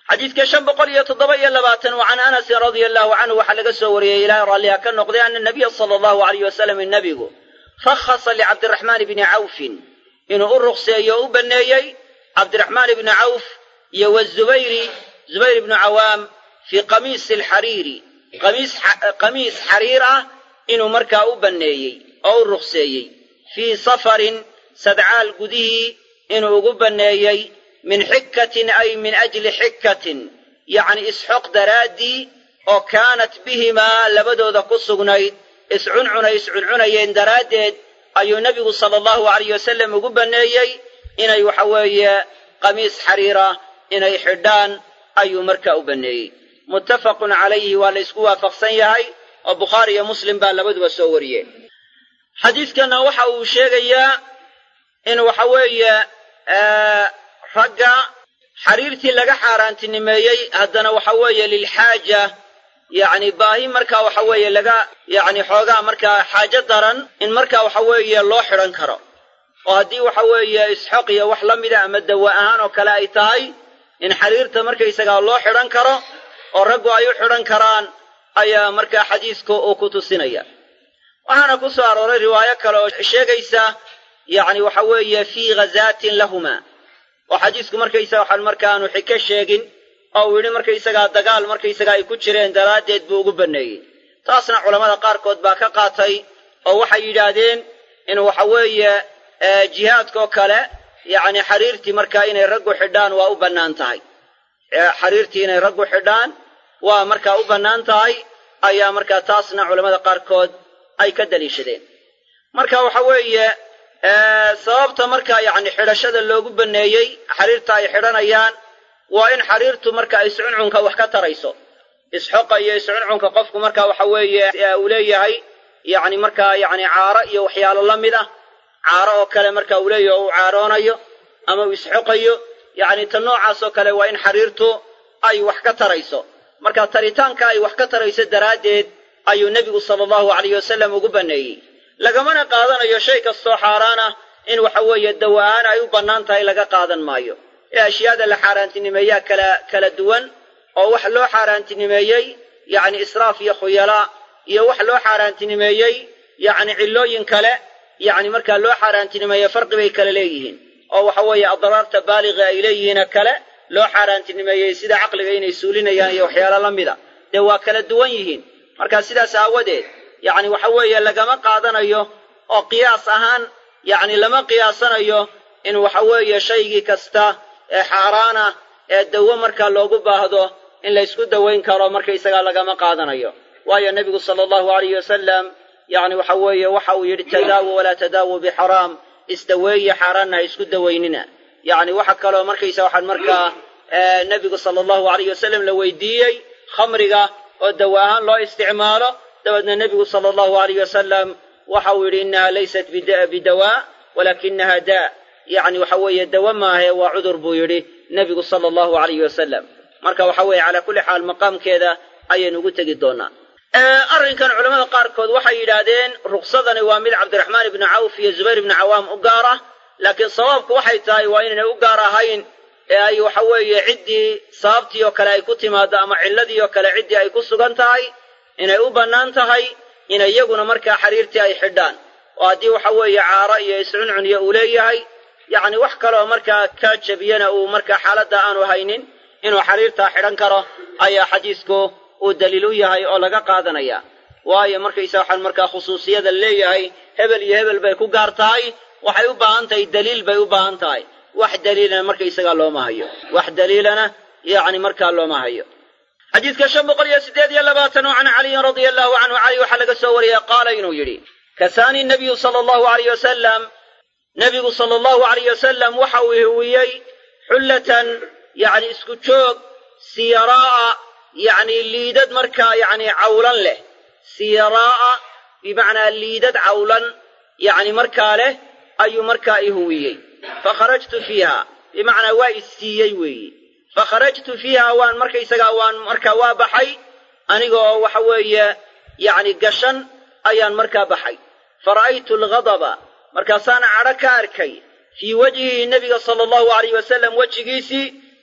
xadiidka shan boqol iyo toddoba iyo labaatan wa can anasin radia allahu canhu waxaa laga soo wariyey ilaahay raalliha ka noqday ana nabiya sala allahu alayh wasalam nebigu rakhasa licabdiraxmaan bni cawfin inuu u ruqseeyo o u banneeyey cabdiraxmaan ibni cawf iyo wazubayri zubayr ibnu cawaam fii qamiisi alxariiri qamiis xariir ah inuu markaa u banneeyey oo u ruqseeyey fii safarin sadcaal gudihii inuu ugu banneeyey min xikatin ay min ajli xikatin yacni isxoq daraaddii oo kaanat bihimaa labadooda ku sugnayd iscuncunay iscuncunayeen daraaddeed ayuu nebigu sala allahu alayh wasalam ugu banneeyey inay waxa weeye qamiis xariira inay xidhaan ayuu markaa u banneeyey muttafaqun calayhi waa la ysku waafaqsan yahay oo bukhaari iyo muslim baa labaduba soo wariyeen xadiidkanna waxa uu sheegayaa in waxa weeye ragga xariirtii laga xaaraantinimeeyey haddana waxa weeye lilxaaja yacni baahi markaa waxa weeye laga yacni xoogaa markaa xaajo daran in markaa waxa weeye loo xidhan karo oo haddii waxa weeye isxoq iyo wax la mida ama dawa ahaan oo kale ay tahay in xariirta markaysagaa loo xidhan karo oo raggu ay u xidhan karaan ayaa markaa xadiisku uu ku tusinaya waxaana ku soo arooray riwaayo kale oo sheegaysa yacni waxa weeye fii ghazaatin lahuma oo xadiisku markaysaga waxaan markaanu xiko sheegin oo uu yidhi markaysagaa dagaal markaysagaa ay ku jireen daraaddeed buu ugu banneeyey taasna culammada qaarkood baa ka qaatay oo waxay yidhaahdeen in waxa weeye jihaadkoo kale yacni xariirtii markaa inay raggu xidhaan waa u bannaan tahay xariirtii inay raggu xidhaan waa markaa u bannaan tahay ayaa markaa taasna culammada qaarkood ay ka daliishadeen marka waxa weeye sababta markaa yacni xidhashada loogu banneeyey xariirta ay xidhanayaan waa in xariirtu marka iscuncunka wax ka tarayso isxoqa iyo iscuncunka qofku marka waxa weeye uu leeyahay yacni markaa yacni caaro iyo waxyaalo la mid ah caaro oo kale marka uu leeyahay oo uu caaroonayo ama uu isxoqayo yacni ta noocaas oo kale waa in xariirtu ay wax ka tarayso marka taritaanka ay wax ka tarayso daraaddeed ayuu nebigu sala allahu alayh wasalam ugu banneeyey lagamana qaadanayo shay kastoo xaaraan ah in waxa weeye dawa-aan ay u bannaan tahay laga qaadan maayo ee ashyaada la xaaraantinimeeyaa kala kala duwan oo wax loo xaaraantinimeeyey yacni israaf iyo khuyalaa iyo wax loo xaaraantinimeeyey yacni cillooyin kale yacni markaa loo xaaraantinimeeye farqi bay kale leeyihiin oo waxa weeye adraarta baaliga ay leeyihiina kale loo xaaraantinimeeyey sida caqliga inay suulinayaan iyo waxyaalo la mida dee waa kala duwan yihiin marka sidaas aawadeed yacni waxa weeye lagama qaadanayo oo qiyaas ahaan yacni lama qiyaasanayo in waxa weeye shaygii kasta ee xaaraana ee dawo markaa loogu baahdo in la ysku dawayn karo markaysagaa lagama qaadanayo waayo nebigu sala allahu alayh wasalam yacni waxa weeye waxa uu yidhi tadaawu walaa tadaawu bixaraam isdaweeye xaaraanna ha isku dawaynina yacni waxa kaloo markaysa waxaan markaa nebigu sala allahu alayh wasalam la weydiiyey khamriga oo dawa ahaan loo isticmaalo dabeedna nebigu sala allahu alayh wasalam waxa uu yidhi innaha laysat bidawaa walaakinaha daa yacni waxa weeye dawa maahe waa cudur buu yidhi nebigu sala allahu alayh wasalam marka waxa weeye calaa kulli xaal maqaamkeeda ayaynu ugu tegi doonaa arrinkan culamada qaarkood waxay yidhaahdeen ruqsadani waa mid cabdiraxmaan ibnu cawf iyo zubayr ibnu cawaam u gaar ah laakiin sabaabku waxay tahay waa inaynay u gaar ahayn ee ay waxa weeye ciddii sababtii oo kale ay ku timaado ama cilladii oo kale ciddii ay ku sugan tahay inay u bannaan tahay in iyaguna markaa xariirtii ay xidhaan oo haddii waxa weeye caaro iyo iscuncuniyo uu leeyahay yacni wax kaleoo markaa ka jebiyana uu markaa xaaladda aanu haynin inuu xariirtaa xidhan karo ayaa xadiisku uu daliil u yahay oo laga qaadanaya waayo markaysa waxaan markaa khusuusiyada leeyahay hebel iyo hebel bay ku gaar tahay waxay u baahan tahay daliil bay u baahan tahay wax daliilana markaysagaa looma hayo wax daliilana yacni markaa looma hayo xadiidka shan boqol iyo siddeed iyo labaatan oo can caliyin radia allahu canhu cali waxaa laga soo wariyey qaala inuu yidhi kasaani nabiyu sala allahu alayh wasalam nebigu sala allahu alayh wasalam waxa uu huwiyey xullatan yacni isku joog siyaraa'a yacni liidad markaa yacni cawlan leh siyaraa'a bimacnaa liidad cawlan yacni markaa leh ayuu markaa i huwiyey fakharajtu fiiha bimacnaa waa i siiyey weeye fakharajtu fiiha waan markaysagaa waan markaa waa baxay aniga oo waxa weeye yacni gashan ayaan markaa baxay fara'aytu alghadaba markaasaan cadho ka arkay fii wajhihi nebiga sala allahu alayh wasalam wejigiisii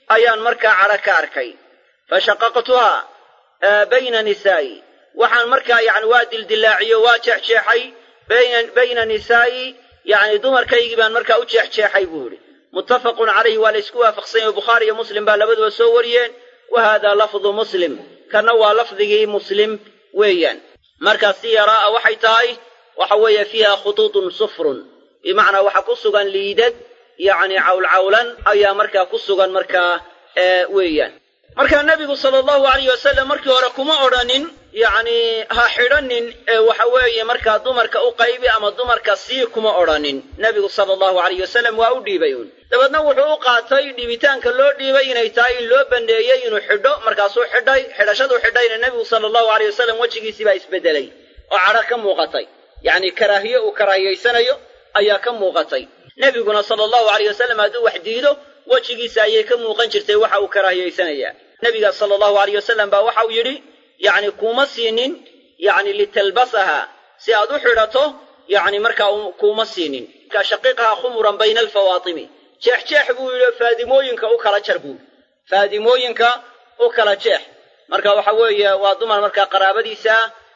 ayaan markaa cadho ka arkay fa shaqaqtuhaa bayna nisaa'i waxaan markaa yani waa dildillaaciyo waa jeexjeexay bayna nisaa'i yani dumarkaygii baan markaa u jeexjeexay buu yidhi muttafaqun calayhi waa la ysku waafaqsan yahy bukhaari iyo muslim baa labaduba soo wariyeen wa haadaa lafdu muslim kanna waa lafdigii muslim weeyaan markaa si yaraa'a waxay tahay waxa weeye fiiha khutuutun sufrun bimacnaa waxaa ku sugan liidad yacni cawlcawlan ayaa markaa ku sugan markaa weeyaan markaa nebigu sala allahu alayh wasalam markii hore kuma odhanin yacni ha xidhanin ee waxa weeye markaa dumarka u qaybi ama dumarka sii kuma odhanin nebigu sala allahu alayh wasalam waa u dhiibay uun dabeedna wuxuu u qaatay dhiibitaanka loo dhiibay inay tahay in loo banneeyey inuu xidho markaasuu xidhay xidhashaduu xidhayna nebigu sala allahu alayh wasalam wejigiisii baa isbeddelay oo cadho ka muuqatay yacni karaahiye uu karaahiyaysanayo ayaa ka muuqatay nebiguna sala allahu alayh wasalam hadduu wax diido wejigiisa ayay ka muuqan jirtay waxa uu karaahiyaysanayaa nebiga sala allahu alayh wasalam baa waxauu yidhi yacni kuuma siinin yacni litalbasaha si aad u xidhato yacni markaa kuuma siinin markaa shaqiiqaha khumuran bayna alfawaatimi jeexjeex buu yidhi faadimooyinka u kala jar buu yidhi faadimooyinka u kala jeex marka waxa weeye waa dumar markaa qaraabadiisa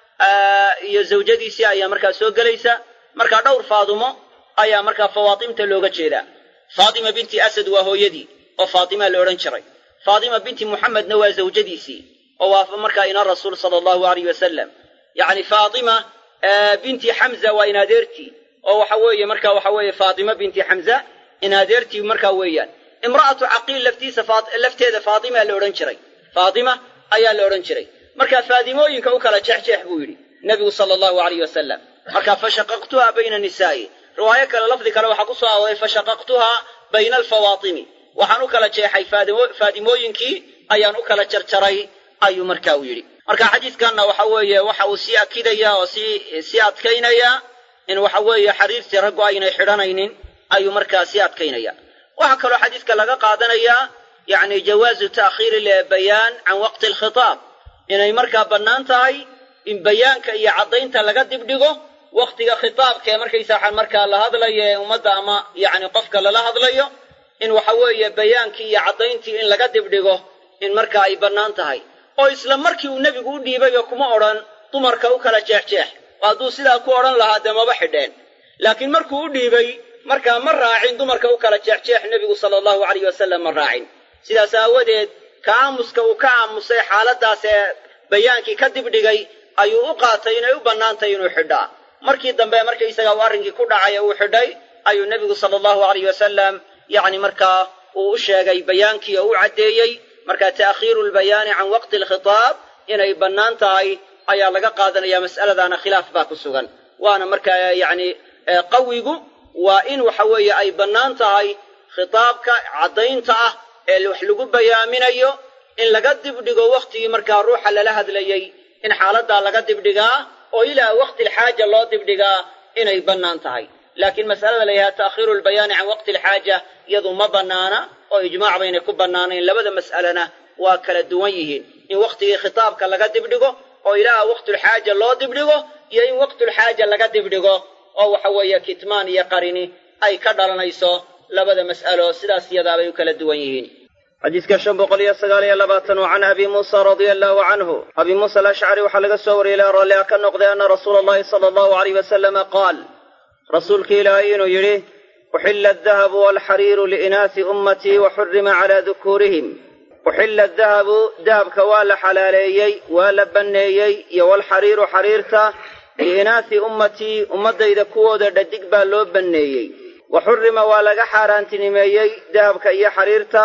iyo zawjadiisii ayaa markaa soo gelaysa markaa dhowr faadumo ayaa markaa fawaatimta looga jeedaa faatima binti asad waa hooyadii oo faatimaa la odhan jiray faatima binti muxamedna waa zawjadiisii oo waa markaa ina rasuul sala allahu alayh wasalam yacni faatima binti xamza waa inadeertii oo waxa weeye marka waxa weeye faatima binti xamza inadeertii markaa weeyaan imra'atu caqiil laftiisa lafteeda faatima la odhan jiray faatima ayaa la odhan jiray marka faadimooyinka u kala jeexjeex buu yidhi nebigu sala allahu alayh wasalam marka fashaqaqtuha bayna nisaa'i riwaayo kale lafdi kale waxaa ku soo arooray fashaqaqtuha bayna alfawaatimi waxaan u kala jeexay faadimooyinkii ayaan u kala jarjaray ayuu marka u yidhi marka xadiiskanna waxa weeye waxa uu sii akidaya oo sii sii adkaynaya in waxa weeye xariirtii raggu aynay xidhanaynin ayuu markaa sii adkaynaya waxaa kaloo xadiiska laga qaadanayaa yacni jawaazu ta'khiiri lbayaan can waqti alkhitaab inay markaa bannaan tahay in bayaanka iyo caddaynta laga dibdhigo wakhtiga khitaabka ee markaysaa markaa la hadlayo ee ummadda ama yacni qofka lala hadlayo in waxa weeye bayaankii iyo caddayntii in laga dibdhigo in markaa ay bannaan tahay oo isla markii uu nebigu u dhiibayba kuma odhan dumarka u kala jeexjeex hadduu sidaa ku odhan lahaa dee maba xidheen laakiin markuu u dhiibay markaa ma raacin dumarka u kala jeexjeex nebigu sala allahu alayh wasalam ma raacin sidaas aawadeed ka aamuska uu ka aamusay xaaladdaas ee bayaankii ka dibdhigay ayuu u qaatay inay u bannaantahay inuu xidhaa markii dambe markaysaga uu arrinkii ku dhacay ee uu xidhay ayuu nebigu sala allahu alayh wasalam yacni markaa uu u sheegay bayaankii oo u caddeeyey markaa ta'khiiru lbayaani can waqti alkhitaab inay bannaan tahay ayaa laga qaadanaya mas'aladaana khilaaf baa ku sugan waana markaa yacni qawigu waa in waxa weeye ay bannaan tahay khitaabka caddaynta ah ee wax lagu bayaaminayo in laga dibdhigo wakhtigii markaa ruuxa lala hadlayey in xaaladdaa laga dibdhigaa oo ilaa waqti alxaaja loo dibdhigaa inay bannaan tahay laakiin mas'alada la yidhaha ta'khiiru lbayaani can waqti alxaaja iyadu ma bannaana oo ijmaac baynay ku bannaanayn labada mas'alena waa kala duwan yihiin in wakhtigii khitaabka laga dibdhigo oo ilaa waqtulxaaja loo dibdhigo iyo in waqtulxaaja laga dibdhigo oo waxa weeye kitmaan iyo qarini ay ka dhalanayso labada mas'alo sidaas iyadaabay u kala duwan yihiin xadiiska shan boqol iyo sagaal iyo labaatan oo can abi muusa radia allahu canhu abi muusa alashcari waxaa laga soo wariyey ilaa rallia ka noqday anna rasuula allahi sala allahu alayh wasalama qaal rasuulka ilaahay inuu yidhi uxila adahabu walxariiru liinaasi ummatii wa xurima calaa dukuurihim uxila adahabu dahabka waa la xalaaleeyey waa la banneeyey iyo walxariiru xariirta liinaasi ummatii ummaddayda kuwooda dhadig baa loo banneeyey wa xurima waa laga xaaraantinimeeyey dahabka iyo xariirta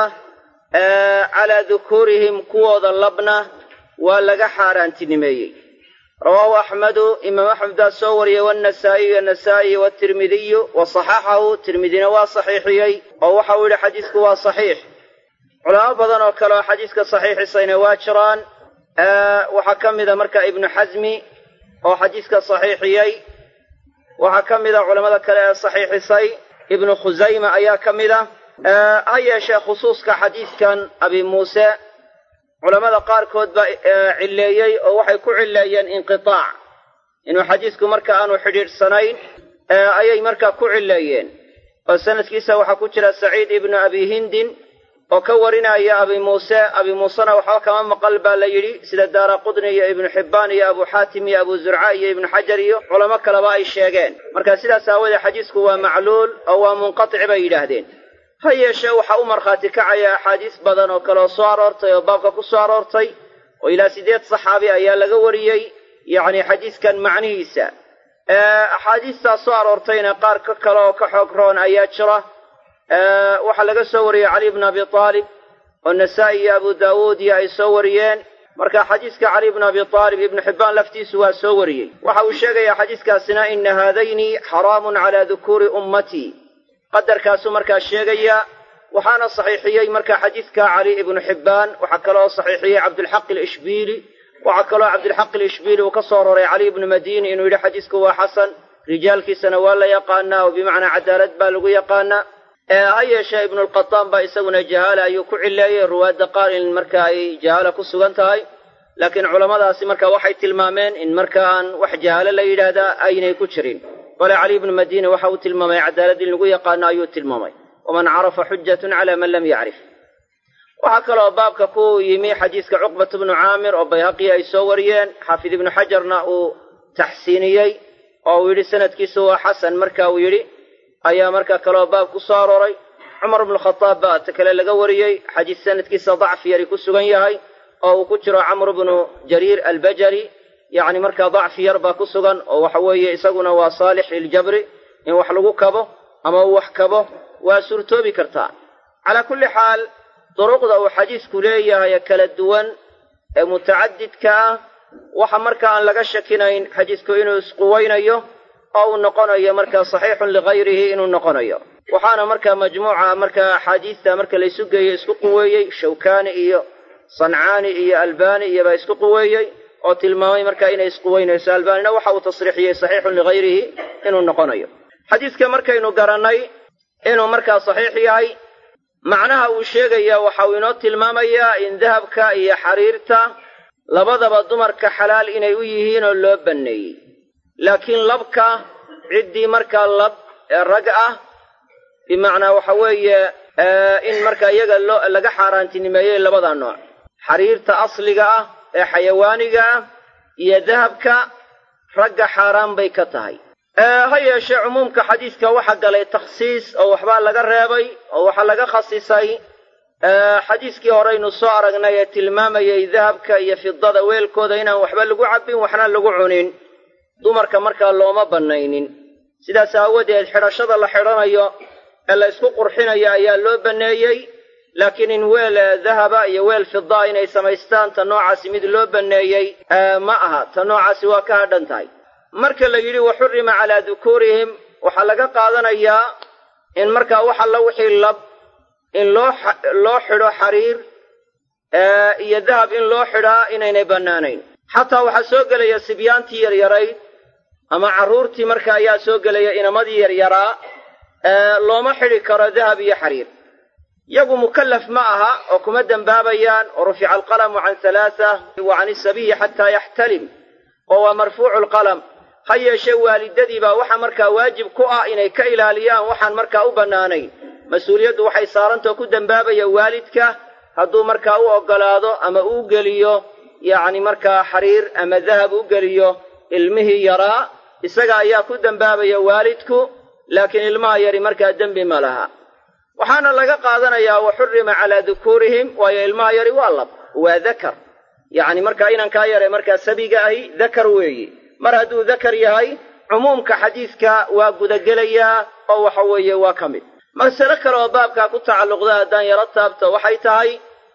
calaa dukuurihim kuwooda labna waa laga xaaraantinimeeyey rawaahu axmedu imaam axmed baa soo wariyey waannasaa'iyu annasaa'i waatirmidiyu wa saxaxahu tirmidina waa saxiixiyey oo waxau yidhi xadiisku waa saxiix culamo badan oo kale oo xadiiska saxiixisayna waa jiraan waxaa ka mida marka ibnu xasmi oo xadiiska saxiixiyey waxaa ka mida culammada kale ee saxiixisay ibnu khusayma ayaa ka mida ha yeeshee khusuuska xadiiskan abi muuse culammada qaarkood baa cilleeyey oo waxay ku cilleeyeen inqitaac inuu xadiisku marka aanu xidhiidhsanayn ayay markaa ku cilleeyeen oo sanadkiisa waxaa ku jira saciid ibnu abi hindin oo ka warinaya abi muuse abi muusena waxba kama maqal baa la yidhi sida daara qudni iyo ibnu xibbaan iyo abu xaatim iyo abu zurca iyo ibnu xajar iyo culamo kaleba ay sheegeen marka sidaas aawoodee xadiisku waa macluul oo waa munqatic bay yidhaahdeen ha yeeshee waxaa u markhaati kacaya axaadiis badan oo kale oo soo aroortay oo baabka ku soo aroortay oo ilaa siddeed saxaabi ayaa laga wariyey yacni xadiiskan macnihiisa axaadiistaas soo aroortayna qaar ka kale oo ka xoog roon ayaa jira waxaa laga soo wariyey cali bn abi aalib oo nasaa-i iyo abu daawuud iyo ay soo wariyeen marka xadiiska cali bn abi aalib ibnu xibbaan laftiisu waa soo wariyey waxa uu sheegayaa xadiiskaasina ina haadayni xaraamun calaa dukuuri ummatii qadarkaasuu markaa sheegaya waxaana saxiixiyey marka xadiidka cali ibnu xibbaan waxaa kaloo saxiixiyey cabdulxaq alishbiili waxaa kaloo cabdilxaq alishbiili uu ka soo roray cali ibnu madiini inuu yidhi xadiisku waa xasan rijaalkiisana waa la yaqaanaa oo bimacnaa cadaalad baa lagu yaqaanaa ha yeeshee ibnulqataan baa isaguna jahaala ayuu ku cileeyey ruwaadda qaar in marka ay jahaala ku sugan tahay laakiin culammadaasi marka waxay tilmaameen in marka aan wax jahaalo la yidhaahdaa aynay ku jirin bale cali ibnu madiini waxa uu tilmaamay cadaalad in lagu yaqaano ayuu tilmaamay waman carafa xujatun calaa man lam yacrif waxaa kaloo baabka ku yimi xadiiska cuqbata bnu caamir oo bayhaqi ay soo wariyeen xaafid ibnu xajarna uu taxsiiniyey oo uu yidhi sanadkiisu waa xasan marka uu yidhi ayaa marka kaloo baab ku soo arooray cumar bnu khadaab baa ta kale laga wariyey xadiis sanadkiisa dacfi yari ku sugan yahay oo uu ku jiro camru bnu jariir albajali yacni markaa dacfi yar baa ku sugan oo waxa weeye isaguna waa saalix liljabri in wax lagu kabo ama uu wax kabo waa suurtoobi kartaa calaa kulli xaal duruqda uu xadiisku leeyahay kala duwan ee mutacadidka ah waxa marka aan laga shakinayn xadiisku inuu isquweynayo oo uu noqonayo markaa saxiixun ligayrihi inuu noqonayo waxaana markaa majmuuca markaa axaadiista marka laysu geeyo isku quweeyey shawkaani iyo sancaani iyo albaani iyobaa isku quweeyey oo tilmaamay markaa inay isquweynayso albaanina waxa uu tasriixiyey saxiixun ligayrihi inuu noqonayo xadiiska markaynu garannay inuu markaa saxiix yahay macnaha uu sheegaya waxa uu inoo tilmaamayaa in dahabka iyo xariirta labadaba dumarka xalaal inay u yihiin oo loo banneeyey laakiin labka ciddii markaa lab ee rag ah bimacnaa waxa weeye in markaa iyaga loo laga xaaraantinimeeyey labada nooc xariirta asliga ah ee xayawaaniga ah iyo dahabka ragga xaaraan bay ka tahay ha yeeshee cumuumka xadiiska waxaa galay takhsiis oo waxbaa laga reebay oo waxaa laga khasisay xadiiskii horeynu soo aragnay ee tilmaamayay dahabka iyo fidada weelkooda inaan waxba lagu cabbin waxna lagu cunin dumarka markaa looma bannaynin sidaas aawadeed xidhashada la xidhanayo ee la isku qurxinayo ayaa loo banneeyey laakiin in weel dahaba iyo weel fidaa inay samaystaan ta noocaasi mid loo banneeyey ma aha ta noocaasi waa ka hadhan tahay marka la yidhi wa xurrima calaa dukuurihim waxaa laga qaadanayaa in markaa wax alla wixii lab in loo loo xidho xariir iyo dahab in loo xidhaa inaynay bannaanayn xataa waxaa soo gelaya sibyaantii yaryarayd ama carruurtii marka ayaa soo gelaya inamadii yaryaraa looma xidhi karo dahab iyo xariir yagu mukallaf ma aha oo kuma dembaabayaan oo rufica alqalamu can halaasa wa can isabiyi xataa yaxtalim oo waa marfuucu lqalam ha yeeshee waalidadii baa waxa markaa waajib ku ah inay ka ilaaliyaan waxaan markaa u bannaanayn mas-uuliyaddu waxay saarantao ku dembaabaya waalidka hadduu markaa u oggolaado ama uu geliyo yacni markaa xariir ama dahab u geliyo ilmihii yaraa isaga ayaa ku dembaabaya waalidku laakiin ilmaha yari markaa dembi ma laha waxaana laga qaadanayaa wa xurrima calaa dukuurihim waayo ilmaha yari waa lab waa dakar yacni markaa inankaa yare markaa sabiga ahi dakar weeye mar hadduu dakar yahay cumuumka xadiidka waa gudagelayaa oo waxa weeye waa ka mid masale kale oo baabkaa ku tacalluqda haddaan yaro taabto waxay tahay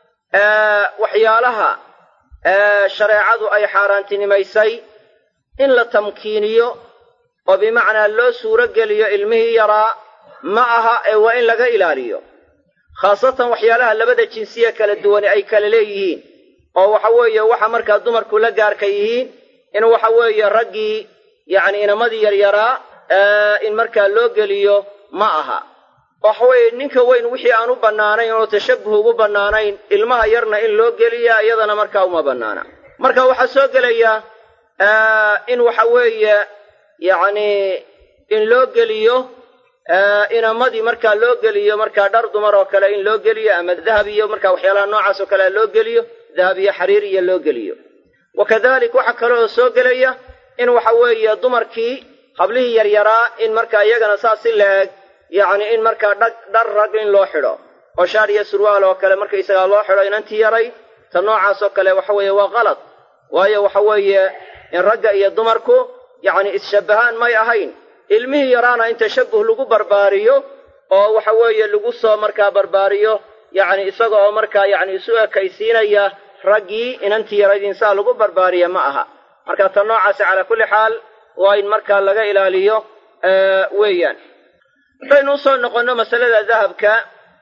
waxyaalaha shareecadu ay xaaraantinimaysay in la tamkiiniyo oo bimacnaa loo suuro geliyo ilmihii yaraa ma aha ee waa in laga ilaaliyo khaasatan waxyaalaha labada jinsiya kala duwani ay kala leeyihiin oo waxa weeye waxa markaa dumarku la gaarka yihiin in waxa weeye raggii yacni inamadii yaryaraa in markaa loo geliyo ma aha waxa weeye ninka weyn wixii aan u bannaanayn oo tashabbuh ugu bannaanayn ilmaha yarna in loo geliya iyadana markaa uma bannaana marka waxaa soo gelaya in waxa weeye yacni in loo geliyo inamadii markaa loo geliyo markaa dhar dumar oo kale in loo geliyo ama dahab iyo markaa waxyaalaha noocaas oo kale loo geliyo dahab iyo xariir iyo loo geliyo wa kadalik waxaa kale oo soo gelaya in waxa weeye dumarkii hablihii yaryaraa in markaa iyagana saas si la-eg yacni in markaa dhag dhar rag in loo xidho oo shaar iyo surwaal oo kale markaysagaa loo xidho inantii yaray ta noocaas oo kale waxa weeye waa qalad waayo waxa weeye in ragga iyo dumarku yacni isshabbahaan may ahayn ilmihii yaraana in tashabbuh lagu barbaariyo oo waxa weeye lagu soo markaa barbaariyo yacni isaga oo markaa yacni isu ekaysiinaya raggii inantii yarayd insaa lagu barbaariya ma aha marka ta noocaasi calaa kulli xaal waa in markaa laga ilaaliyo weeyaan haddaynu usoo noqonno masalada dahabka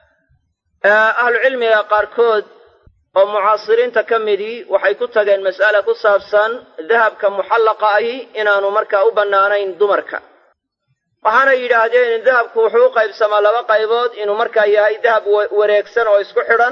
ahlucilmiga qaarkood oo mucaasiriinta ka midii waxay ku tageen mas'ala ku saabsan dahabka muxallaqa ahi inaanu markaa u bannaanayn dumarka waxaanay yidhaahdeen dahabku wuxuu u qaybsamaa laba qaybood inuu markaa yahay dahab wareegsan oo isku xidhan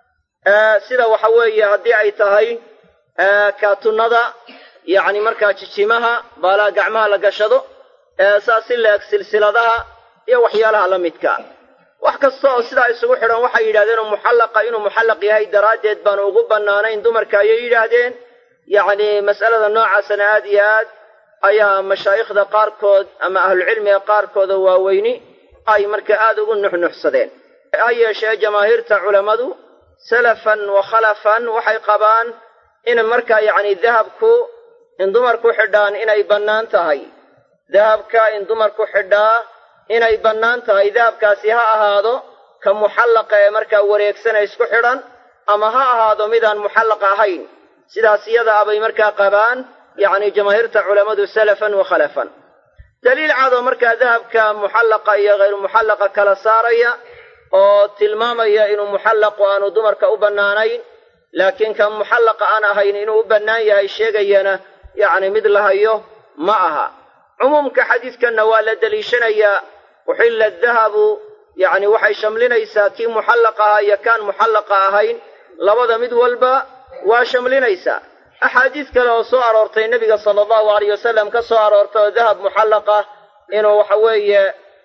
sida waxa weeye haddii ay tahay kaatunnada yacni markaa jijimaha baalaa gacmaha la gashado saas si la-eg silsiladaha iyo waxyaalaha la midka wax kasta oo sidaa isugu xidhan waxay yidhahdeen oo muxallaqa inuu muxallaq yahay daraaddeed baanu ugu bannaanayn dumarka ayay yidhaahdeen yacni mas'alada noocaasana aad iyo aad ayaa mashaayikhda qaarkood ama ahlucilmiga qaarkooda waaweyni ay marka aad ugu nuxnuxsadeen ha yeeshee jamaahiirta culammadu salafan wa khalafan waxay qabaan in markaa yacni dahabku in dumarku xidhaan inay bannaan tahay dahabka in dumarku xidhaa inay bannaan tahay dahabkaasi ha ahaado ka muxallaqa ee markaa wareegsana isku xidhan ama ha ahaado midaan muxallaq ahayn sidaas iyada abay markaa qabaan yacni jamaahiirta culammadu salafan wa khalafan daliil cadoo markaa dahabka muxallaqa iyo hayru muxallaqa kala saaraya oo tilmaamaya inuu muxallaqu aanu dumarka u bannaanayn laakiin ka muxallaqa aan ahayn inuu u bannaan yahay sheegayana yacni mid la hayo ma aha cumuumka xadiidkanna waa la deliishanayaa uxilla dahabu yacni waxay shamlinaysaa kii muxallaqa ahaa iyo kaan muxallaqa ahayn labada mid walba waa shamlinaysaa axaadiis kale oo soo aroortay nebiga sala allahu alayh wasalam ka soo aroortay oo dahab muxallaqa inuu waxa weeye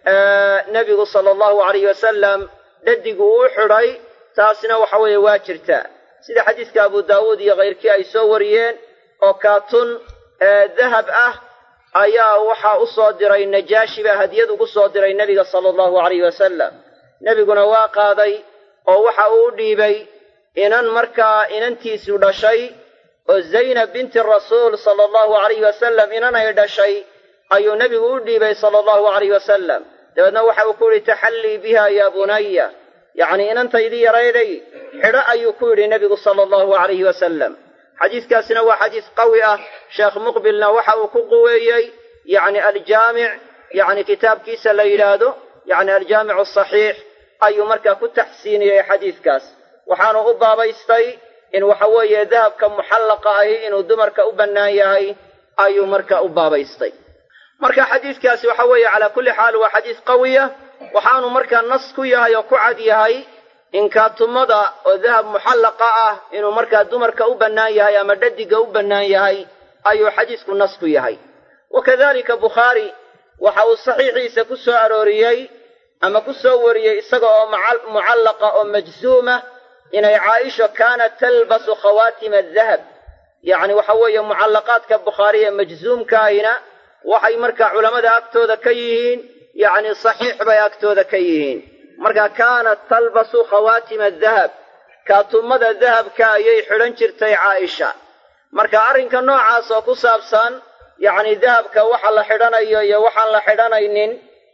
nebigu sala allahu alayh wasalam dhadigu uu xidhay taasina waxa weeye waa jirtaa sida xadiiska abu daawuud iyo kayrkii ay soo wariyeen oo kaatun dahab ah ayaa waxaa u soo diray najaashi baa hadiyad ugu soo diray nebiga sala allahu alayh wasalam nebiguna waa qaaday oo waxa uu u dhiibay inan markaa inantiisu dhashay oo zaynab binti rasuul sala allahu alayhi wasalam inanay dhashay ayuu nebigu u dhiibay sala allahu alayh wasalam dabeedna waxa uu ku yidhi taxallii biha yaa bunaya yacnii inantaydii yarayday xidho ayuu ku yidhi nebigu sala allahu alayhi wasalam xadiiskaasina waa xadiis qawi ah sheekh muqbilna waxa uu ku quweeyey yacni aljaamic yacni kitaabkiisa la yidhaahdo yacni aljaamic asaxiix ayuu markaa ku taxsiiniyey xadiiskaas waxaanu u baabaystay in waxa weeye dahabka muxallaqa ahi inuu dumarka u bannaan yahay ayuu marka u baabaystay marka xadiiskaasi waxa weeye calaa kulli xaal waa xadiis qawiya waxaanu markaa nas ku yahay oo ku cad yahay in kaatumada oo dahab muxallaqa ah inuu markaa dumarka u bannaan yahay ama dhadiga u bannaan yahay ayuu xadiisku nas ku yahay wa kadalika bukhaari waxa uu saxiixiisa ku soo arooriyey ama ku soo wariyey isaga oo mucallaqa oo majzuuma inay caaisha kaanat talbasu khawaatima adahab yacni waxa weeye mucallaqaadka bukhaari ee majzuumkaahina waxay markaa culammada agtooda ka yihiin yacni saxiix bay agtooda ka yihiin marka kaanat talbasu khawaatima adahab kaatumada dahabka ayay xidhan jirtay caaisha marka arrinka noocaas oo ku saabsan yacni dahabka waxa la xidhanayo iyo waxaan la xidhanaynin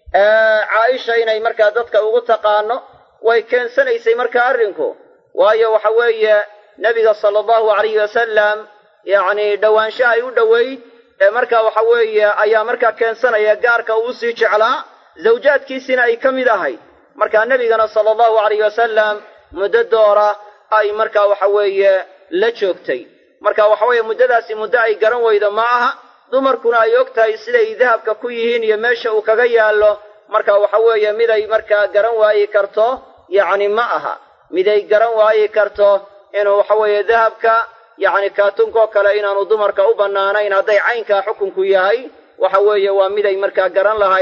caaisha inay markaa dadka ugu taqaano way keensanaysay marka arrinku waayo waxa weeye nebiga sala allahu alayhi wasalam yacni dhowaanshaha ay u dhoweyd ee markaa waxa weeye ayaa markaa keensanaya gaarka uu usii jeclaa zawjaadkiisina ay ka mid ahayd markaa nebigana sala allahu alayh wasalam muddo doora ay markaa waxa weeye la joogtay marka waxa weeye muddadaasi muddo ay garan weydo ma aha dumarkuna ay og tahay siday dahabka ku yihiin iyo meesha uu kaga yaallo marka waxa weeye miday markaa garan waayi karto yacni ma aha miday garan waayi karto inuu waxa weeye dahabka yacni kaatunkoo kale inaanu dumarka u bannaanayn hadday caynkaa xukunku yahay waxa weeye waa miday markaa garan lahayd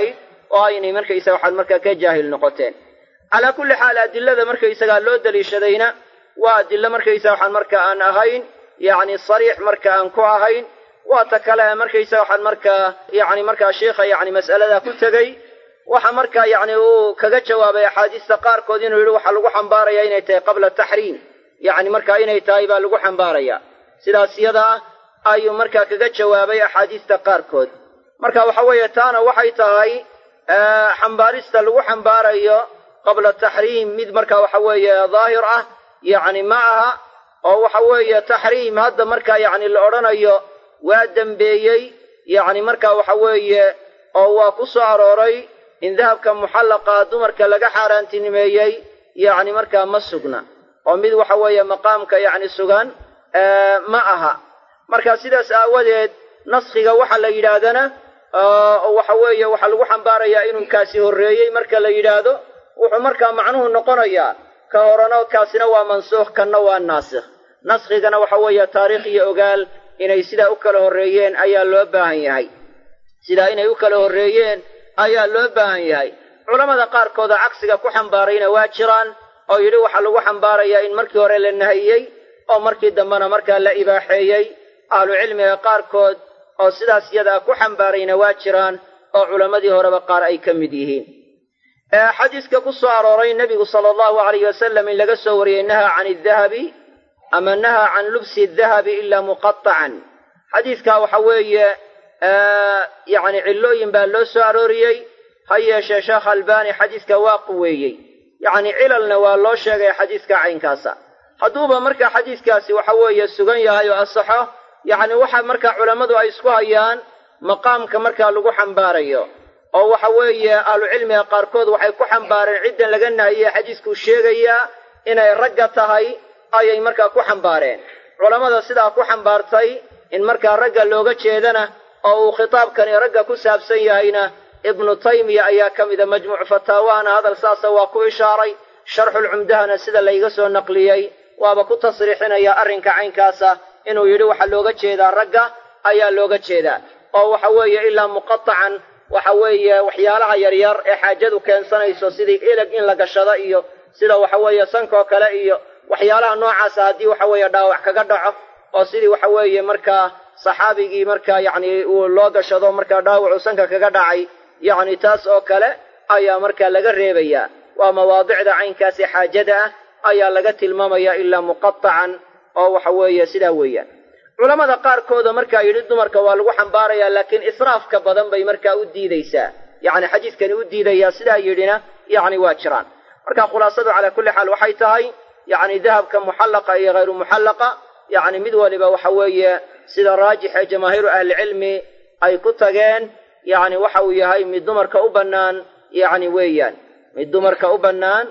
oo aynay markaysaga waxaad markaa ka jaahil noqoteen calaa kulli xaal adilada markaysagaa loo daliishadayna waa adilo markaysaga waxaan marka aan ahayn yacni sariix marka aan ku ahayn waa ta kale markaysaga waxaan markaa yacni markaa sheikha yacni mas'alada ku tegey waxa markaa yacni uu kaga jawaabay axaadiista qaarkood inuu yidhi waxaa lagu xambaaraya inay tahay qabla taxriim yacni markaa inay tahay baa lagu xambaaraya sidaas yada ah ayuu markaa kaga jawaabay axaadiista qaarkood marka waxa weeye taana waxay tahay xambaarista lagu xambaarayo qabla taxriim mid marka waxa weeye daahir ah yacni ma aha oo waxa weeye taxriim hadda markaa yacni la odhanayo waa dembeeyey yacni marka waxa weeye oo waa ku soo arooray in dahabka muxallaqa dumarka laga xaaraantinimeeyey yacni markaa ma sugna oo mid waxa weeye maqaamka yacni sugan ma aha marka sidaas aawadeed naskhiga waxa la yidhaahdana waxa weeye waxaa lagu xambaarayaa inuu kaasi horreeyey marka la yidhaahdo wuxuu markaa macnuhu noqonayaa ka horena kaasina waa mansuukh kanna waa naasikh naskhigana waxa weeye taariikh iyo ogaal inay sidaa u kala horreeyeen ayaa loo baahan yahay sidaa inay u kala horreeyeen ayaa loo baahan yahay culammada qaarkooda cagsiga ku xambaarayna waa jiraan oo yidhi waxaa lagu xambaarayaa in markii hore la nahiyey oo markii dambena markaa la ibaaxeeyey ahlucilmiga qaarkood oo sidaas yadaa ku xambaarayna waa jiraan oo culammadii horeba qaar ay ka mid yihiin xadiiska ku soo arooray nebigu sala allahu alayh wasalam in laga soo wariyey naha can idahabi ama naha can lubsi dahabi ilaa muqatacan xadiiskaa waxa weeye yacni cillooyin baa loo soo arooriyey ha yeeshee sheekh albani xadiiska waa quweeyey yacni cilalna waa loo sheegay xadiiska caynkaasa hadduuba marka xadiiskaasi waxa weeye sugan yahay oo asaxo yacni waxa markaa culammadu ay isku hayaan maqaamka markaa lagu xambaarayo oo waxa weeye ahlucilmiga qaarkood waxay ku xambaareen ciddan laga nahiyey xadiiskuu sheegayaa inay ragga tahay ayay markaa ku xambaareen culammada sidaa ku xambaartay in markaa ragga looga jeedana oo uu khitaabkani ragga ku saabsan yahayna ibnu taymiya ayaa ka mida majmuuc fataawahana hadal saasa waa ku ishaaray sharxulcumdahana sida layga soo naqliyey waaba ku tasriixinaya arrinka caynkaasa inuu yidhi waxaa looga jeedaa ragga ayaa looga jeedaa oo waxa weeye ilaa muqatacan waxa weeye waxyaalaha yaryar ee xaajadu keensanayso sidii ilag in la gashado iyo sida waxa weeye sankoo kale iyo waxyaalaha noocaasa haddii waxa weeye dhaawac kaga dhaco oo sidii waxa weeye markaa saxaabigii markaa yacni uu loo gashado markaa dhaawacu sanka kaga dhacay yacni taas oo kale ayaa markaa laga reebayaa waa mawaadicda caynkaasi xaajada ah ayaa laga tilmaamaya ilaa muqatacan oo waxa weeye sidaa weeyaan culammada qaarkooda markaa yidhi dumarka waa lagu xambaarayaa laakiin israafka badan bay markaa u diidaysaa yacni xadiiskani u diidayaa sidaa yidhina yacni waa jiraan marka khulaasadu calaa kulli xaal waxay tahay yacni dahabka muxallaqa iyo hayru muxallaqa yacni mid waliba waxa weeye sida raajix ee jamaahiiru ahlicilmi ay ku tageen yacni waxa uu yahay mid dumarka u bannaan yacni weeyaan mid dumarka u bannaan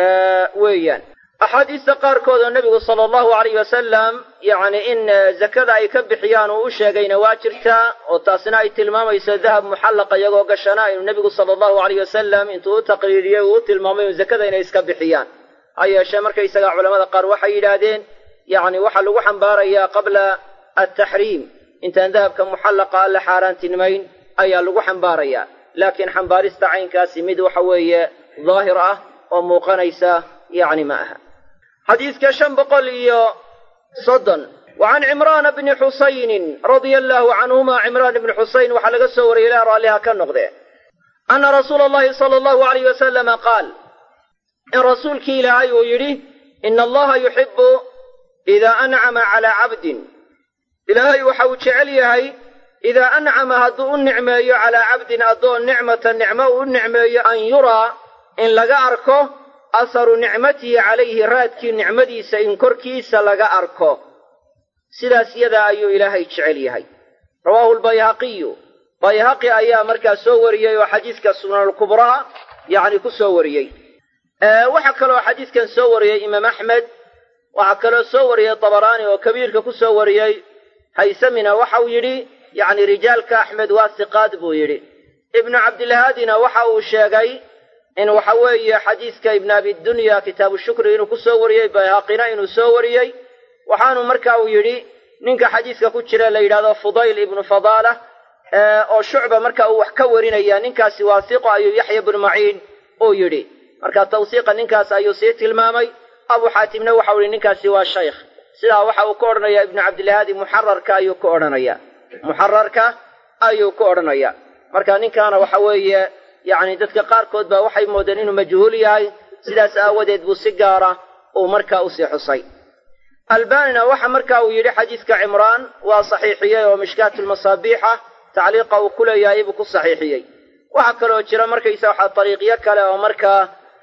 weeyaan axaadiista qaarkood oo nebigu sala allahu alayh wasalam yacni in zakada ay ka bixiyaan uu u sheegayna waa jirtaa oo taasina ay tilmaamayso dahab muxallaqa iyagoo gashana inuu nebigu sala allahu alayh wasalam intuu u taqriiriyey uu u tilmaamay in zakada inay iska bixiyaan ha yeeshee markaysagaa culamada qaar waxay yidhaahdeen yacni waxaa lagu xambaarayaa qabla altaxriim intaan dahabka muxallaqa alla xaaraantinimayn ayaa lagu xambaarayaa laakiin xambaarista caynkaasi mid waxa weeye daahir ah oo muuqanaysa yacni ma aha xadiiska shan boqol iyo soddon wa can cimraana bni xusaynin radia allaahu canhuma cimraan ibni xusayn waxaa laga soo wariyey ilaa raalliha ka noqdee anna rasuula allahi sala allahu alayh wasalama qaal in rasuulkii ilaahay uu yidhi ina allaha yuxibu idaa ancama calaa cabdin ilaahay waxa uu jecel yahay idaa ancama hadduu u nicmeeyo calaa cabdin addoon nicmata nicmo uu u nicmeeyo an yuraa in laga arko aharu nicmatihi calayhi raadkii nicmadiisa in korkiisa laga arko sidaas yadaa ayuu ilaahay jecel yahay rawaahu lbayhaqiyu bayhaqi ayaa markaa soo wariyey oo xadiiska sunanulkubraa yacni ku soo wariyey waxaa kaloo xadiiskan soo wariyey imaam axmed waxaa kaloo soo wariyey dabaraani oo kabiirka ku soo wariyey haysamina waxauu yidhi yacni rijaalka axmed waa siqaad buu yidhi ibnu cabdilhaadina waxa uu sheegay in waxa weeye xadiiska ibnu abidunya kitaabu shukri inuu ku soo wariyey bayhaqina inuu soo wariyey waxaanu marka uu yidhi ninka xadiiska ku jira la yidhahdo fudayl ibnu fadaala oo shucba marka uu wax ka warinaya ninkaasi waasiqo ayuu yaxya bnu maciin uu yidhi marka tawsiiqa ninkaas ayuu sii tilmaamay abu xaatimna waxau yihi ninkaasi waa shaykh sidaa waxa uu ka odhanayaa ibnu cabdilahaadi muxararka ayuu ka odhanaya muxararka ayuu ka odhanaya marka ninkaana waxa weeye yacni dadka qaarkood baa waxay moodeen inuu majhuul yahay sidaas aawadeed buu si gaara uu markaa usii xusay albanina waxa marka uu yidhi xadiidka cimraan waa saxiixiyey oo mishkaatulmasaabiixa tacliiqa uu ku leeyahay buu ku saxiixiyey waxaa kaloo jira markaysa waxaa dariiqyo kale oo markaa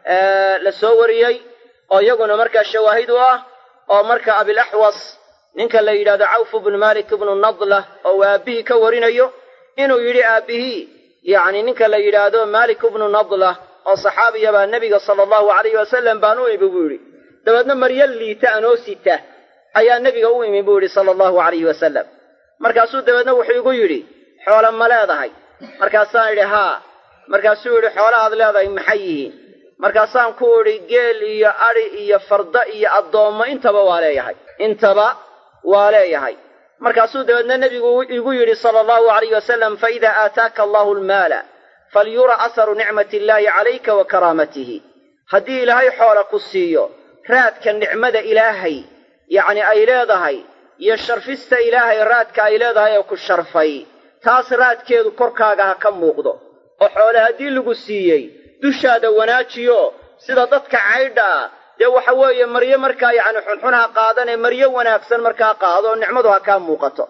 la soo wariyey oo iyaguna markaa shawaahid u ah oo marka abilaxwas ninka la yidhahdo cawfu bnu malik ibnu nadlah oo uu aabbihii ka warinayo inuu yidhi aabbihii yacni ninka la yidhaahdo malik ibnu nadlah oo saxaabiya baa nebiga sala allahu alayhi wasalam baan u imi buu yidhi dabeedna maryo liita anoo sita ayaa nebiga u imi buu yidhi sala allahu alayhi wasalam markaasuu dabeedna wuxuu igu yidhi xoolo ma leedahay markaasaan idhi haa markaasuu yidhi xoolahaad leedahay maxay yihiin markaasaan ku idhi geel iyo adhi iyo farda iyo addoommo intaba waa leeyahay intaba waa leeyahay markaasuu dabeedna nebigu igu yidhi sala allahu alayh wasalam faida aataaka allahu almaala falyura aharu nicmati illaahi calayka wa karaamatihi haddii ilaahay xoola ku siiyo raadka nicmada ilaahay yacni ay leedahay iyo sharfista ilaahay raadka ay leedahay ee ku sharfay taas raadkeedu korkaaga ha ka muuqdo oo xoole haddii lagu siiyey dushaada wanaajiyo sida dadka caydha ah dee waxa weeye maryo markaa yacni xunxun ha qaadanee maryo wanaagsan markaa qaado oo nicmadu ha kaa muuqato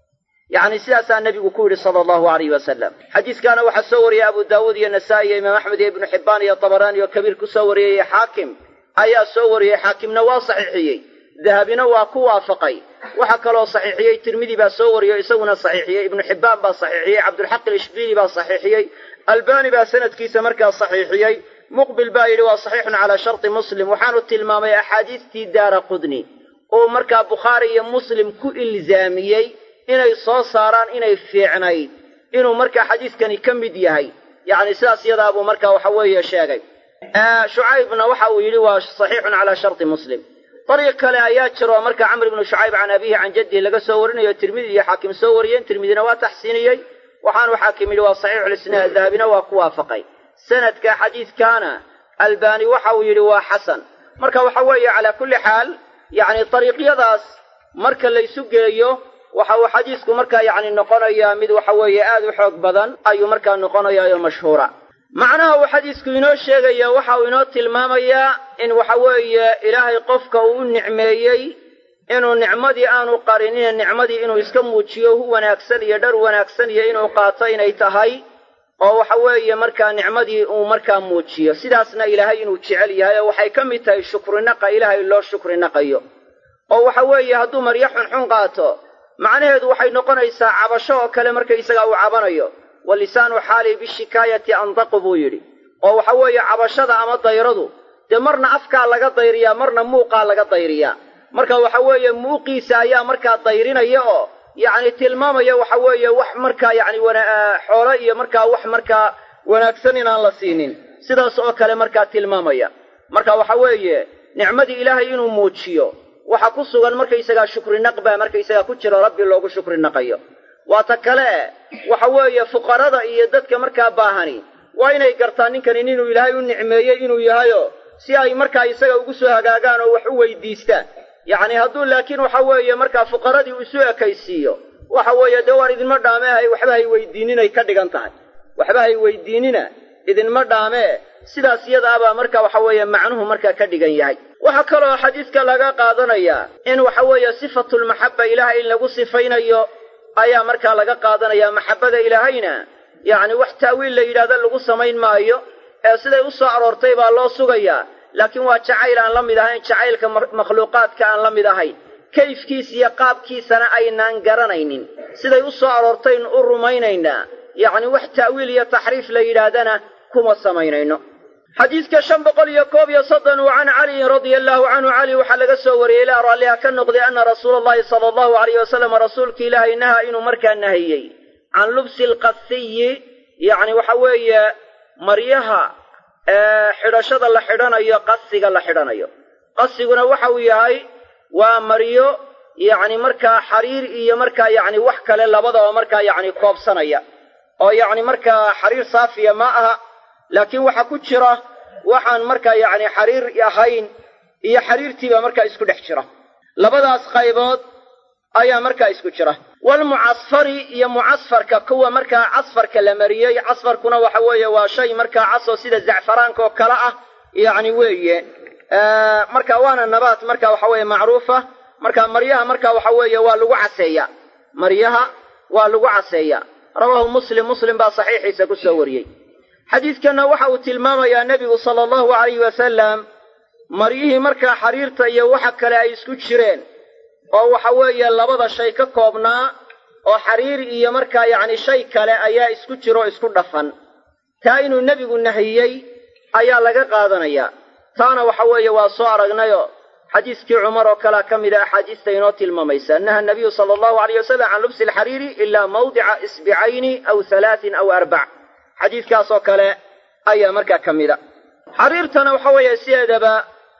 yacni sidaasaa nebigu ku yidhi sala allahu alayhi wasalam xadiiskaana waxaa soo wariyey abu daawuud iyo nasaa'i iyo imaam axmed iyo ibnu xibbaan iyo tabaraani oo kabiir ku soo wariyey iyo xaakim ayaa soo wariyey xaakimna waa saxiixiyey dahabina waa ku waafaqay waxaa kaloo saxiixiyey tirmidi baa soo wariyey o isaguna saxiixiyey ibnu xibbaan baa saxiixiyey cabdulxaq ilishbiili baa saxiixiyey albani baa sanadkiisa markaa saxiixiyey muqbil baa yidhi waa saxiixun calaa sharti muslim waxaanu tilmaamay axaadiistii daara qudni uu markaa bukhaari iyo muslim ku ilzaamiyey inay soo saaraan inay fiicnayd inuu markaa xadiiskani ka mid yahay yacni sidaas yadaabuu markaa waxa weeye sheegay shucaybna waxa uu yidhi waa saxiixun calaa sharti muslim dariiq kale ayaa jiro oo markaa camr ibnu shucayb can abihi can jaddihi laga soo warinayo tirmidi iyo xaakim soo wariyeen tirmidina waa taxsiiniyey waxaanu xaakim yidhi waa saxiixulisnaad dahabina waa ku waafaqay sanadka xadiidkaana albaani waxa uu yidhi waa xasan marka waxa weeye calaa kulli xaal yacni dariiqyadaas marka laysu geeyo waxa uu xadiisku markaa yacni noqonayaa mid waxa weeye aad u xoog badan ayuu markaa noqonayaa oo mashhuura macnaha uu xadiisku inoo sheegaya waxa uu inoo tilmaamayaa in waxa weeye ilaahay qofka uu u nicmeeyey inuu nicmadii aanu qarinine nicmadii inuu iska muujiyo hu wanaagsan iyo dhar wanaagsan iyo inuu qaato inay tahay oo waxa weeye markaa nicmadii uu markaa muujiyo sidaasna ilaahay inuu jecel yahay oo waxay ka mid tahay shukrinaqa ilaahay loo shukrinaqayo oo waxa weeye hadduu maryo xunxun qaato macnaheedu waxay noqonaysaa cabasho oo kale markaysagaa uu cabanayo wa lisaanu xaali bishikaayati andaqu buu yidhi oo waxa weeye cabashada ama dayradu dee marna afkaa laga dayriyaa marna muuqaa laga dayriyaa marka waxa weeye muuqiisa ayaa markaa dayrinaya oo yacni tilmaamaya waxa weeye wax markaa yacni xoolo iyo markaa wax markaa wanaagsan inaan la siinin sidaas oo kale markaa tilmaamaya marka waxa weeye nicmadii ilaahay inuu muujiyo waxa ku sugan markaysagaa shukrinaq baa markaysagaa ku jiro rabbi loogu shukrinaqayo waa ta kale waxa weeye fuqarada iyo dadka markaa baahani waa inay gartaan ninkani inuu ilaahay u nicmeeyey inuu yahayo si ay markaa isaga ugu soo hagaagaan oo wax u weydiistaan yacni hadduu laakiin waxa weeye markaa fuqaradii uu isu ekaysiiyo waxa weeye dee waan idinma dhaamee waxba hay weydiininay ka dhigan tahay waxba hay weydiinina idinma dhaamee sidaas iyadaabaa marka waxa weeye macnuhu markaa ka dhigan yahay waxaa kaloo xadiiska laga qaadanayaa in waxa weeye sifatulmaxabba ilaahay in lagu sifaynayo ayaa markaa laga qaadanayaa maxabbada ilaahayna yacni wax ta'wiil la yidhahdo lagu samayn maayo ee siday u soo aroortay baa loo sugayaa laakiin waa jacayl aan la mid ahayn jacaylka makhluuqaadka aan la mid ahayn kayfkiisa iyo qaabkiisana aynaan garanaynin siday u soo aroortayn u rumaynaynaa yacni wax ta'wiil iyo taxriif la yidhaahdana kuma samaynayno xadiidka shan boqol iyo koob iyo soddon uu can caliyin radia allahu canhu cali waxaa laga soo wariyey ilaa raalliha ka noqday anna rasuula allahi sala allahu alayh wasalam rasuulka ilaahay naha inuu markaa nahiyey can lubsi alqasiyi yacni waxa weeye maryaha xidhashada la xidhanayo qasiga la xidhanayo qasiguna waxa uu yahay waa maryo yacni markaa xariir iyo markaa yacni wax kale labadaba markaa yacni koobsanaya oo yacni markaa xariir saafiya ma aha laakiin waxaa ku jira waxaan markaa yacni xariir ahayn iyo xariirtiiba markaa isku dhex jira labadaas qaybood ayaa markaa isku jira walmucasfari iyo mucasfarka kuwa markaa casfarka la mariyey casfarkuna waxa weeye waa shay markaa casoo sida zacfaraanka oo kale ah yacni weeye marka waana nabaat marka waxa weeye macruufa marka maryaha marka waxa weeye waa lagu caseeyaa maryaha waa lagu caseeyaa rawaahu muslim muslim baa saxiixiisa ku soo wariyey xadiidkanna waxa uu tilmaamayaa nebigu sala allahu alayhi wasalam maryihii markaa xariirta iyo waxa kale ay isku jireen oo waxa weeye labada shay ka koobnaa oo xariir iyo markaa yacni shay kale ayaa isku jiro o isku dhafan taa inuu nebigu nahiyey ayaa laga qaadanayaa taana waxa weeye waa soo aragnayoo xadiiskii cumar oo kalea ka mid a axaadiista inoo tilmaamaysa naha nabiyu sala allahu alayh wasalam can lubsi alxariiri ilaa mawdica isbicayni aw halaatin aw arbac xadiiskaasoo kale ayaa markaa ka mid a xariirtana waxa weeye sideedaba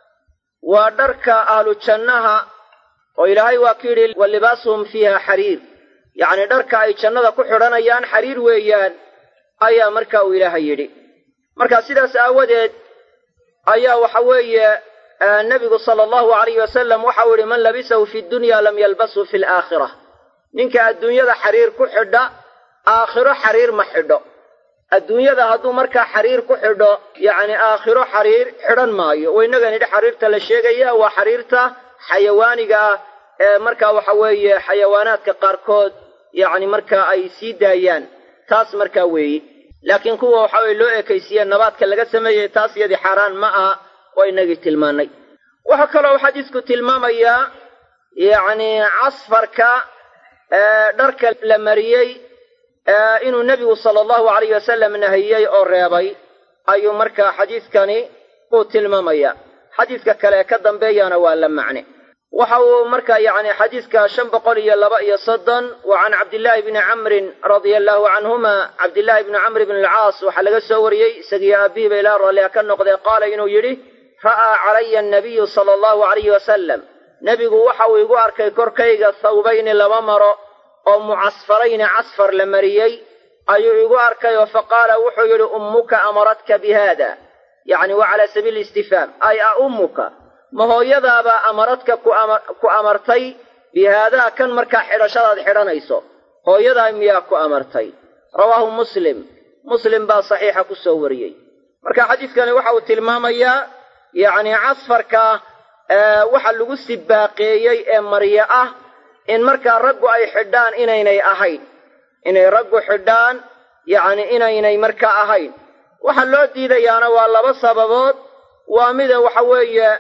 waa dharka ahlu jannaha oo ilaahay waa ku yidhi wa libaasuhum fiiha xariir yacni dharka ay jannada ku xidhanayaan xariir weeyaan ayaa marka uu ilaahay yidhi marka sidaas aawadeed ayaa waxa weeye nebigu sala allahu alayhi wasalam waxau yidhi man labisahu fi dunya lam yalbashu fi alaakhira ninka adduunyada xariir ku xidha aakhiro xariir ma xidho adduunyada hadduu markaa xariir ku xidho yacni aakhiro xariir xidhan maayo waynaga nidhi xariirta la sheegaya waa xariirta xayawaaniga ah ee markaa waxa weeye xayawaanaadka qaarkood yacni markaa ay sii daayaan taas markaa weeye laakiin kuwa waxa weye loo ekaysiiye nabaadka laga sameeyey taas iyadii xaaraan ma aha waa inagii tilmaannay waxaa kaloo xadiisku tilmaamayaa yacni casfarka dharka la mariyey inuu nebigu sala allahu alayh wasalam nahiyey oo reebay ayuu markaa xadiiskani uu tilmaamaya xadiiska kale ee ka dambeeyana waa la macne waxa uu markaa yacni xadiiska shan boqol iyo laba iyo soddon wa can cabdillaahi bni camrin radia allahu canhuma cabdillaahi bni camr bn alcaas waxaa laga soo wariyey isagiyo aabihiiba ilaa raallia ka noqdee qaala inuu yidhi ra'aa calaya annabiyu sala allahu alayhi wasalam nebigu waxa uu igu arkay korkayga thawbayni laba maro oo mucasfarayni casfar la mariyey ayuu igu arkay oo faqaala wuxuu yidhi ummuka amaradka bi haada yacni waa calaa sabiili istifhaam ay a ummuka ma hooyadaabaa amaradka ku amartay bi haadaa kan markaa xidhashadaad xidhanayso hooyadaa miyaa ku amartay rawaahu muslim muslim baa saxiixa ku soo wariyey marka xadiiskani waxa uu tilmaamayaa yacni casfarka waxa lagu sibaaqeeyey ee maryo ah in markaa raggu ay xidhaan inaynay ahayn inay raggu xidhaan yacni inaynay markaa ahayn waxa loo diidayaana waa laba sababood waa mida waxa weeye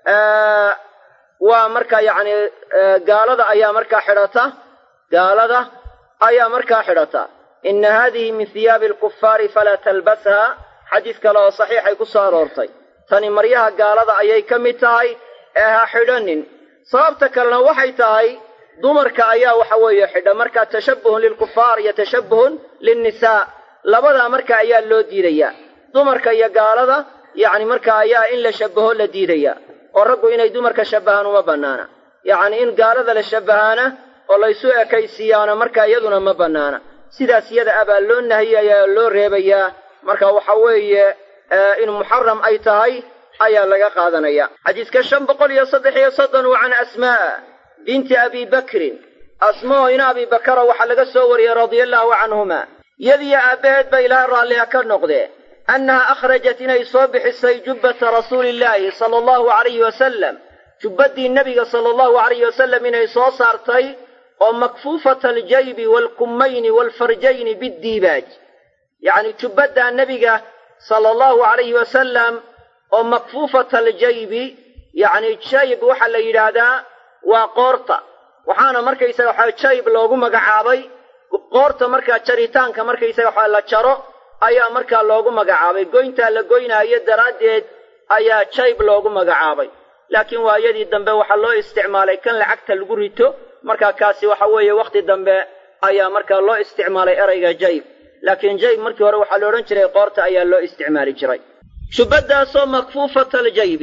waa markaa yacni gaalada ayaa markaa xidhata gaalada ayaa markaa xidhata ina haadihi min hiyaabi alkufaari falaa talbasha xadiis kale oo saxiixay ku soo aroortay tani maryaha gaalada ayay ka mid tahay ee ha xidhanin sababta kalena waxay tahay dumarka ayaa waxa weeye xidha markaa tashabbuhun lilkufaar iyo tashabbuhun linnisaa labadaa marka ayaa loo diidayaa dumarka iyo gaalada yacni marka ayaa in la shabbaho la diidaya oo raggu inay dumarka shabbahaan uma bannaana yacni in gaalada la shabbahaana oo laysu ekaysiiyaana marka iyaduna ma bannaana sidaas iyada abaa loo nahiyayaa oo loo reebayaa marka waxa weeye in muxaram ay tahay ayaa laga qaadanaya xadiiska shan boqol iyo saddex iyo soddon wa can asmaa'a binti abi bakrin asmao ina abi bakara waxaa laga soo wariyey radia allaahu canhuma yadiyo aabbaheed ba ilaahay raalliha ka noqdee annaha akhrajat inay soo bixisay jubbata rasuulillaahi sala allahu alayhi wasalam jubbaddii nebiga sala allahu alayhi wasalam inay soo saartay oo makfuufata aljaybi waalkummayni waalfarjayni biddiibaaj yacni jubbaddaa nebiga sala allahu alayhi wasalam oo makfuufata aljaybi yacni jayb waxaa la yidhaahdaa waa qoorta waxaana markaysaga waxaa jayb loogu magacaabay qoorta markaa jaritaanka markaysaga waxaa la jaro ayaa markaa loogu magacaabay goyntaa la goynaayo daraaddeed ayaa jayb loogu magacaabay laakiin waayadii dambe waxaa loo isticmaalay kan lacagta lagu rito markaa kaasi waxa weeye wakhti dambe ayaa markaa loo isticmaalay erayga jayb laakiin jayb markii hore waxaa la odhan jiray qoorta ayaa loo isticmaali jiray jubbaddaasoo makfuufata aljaybi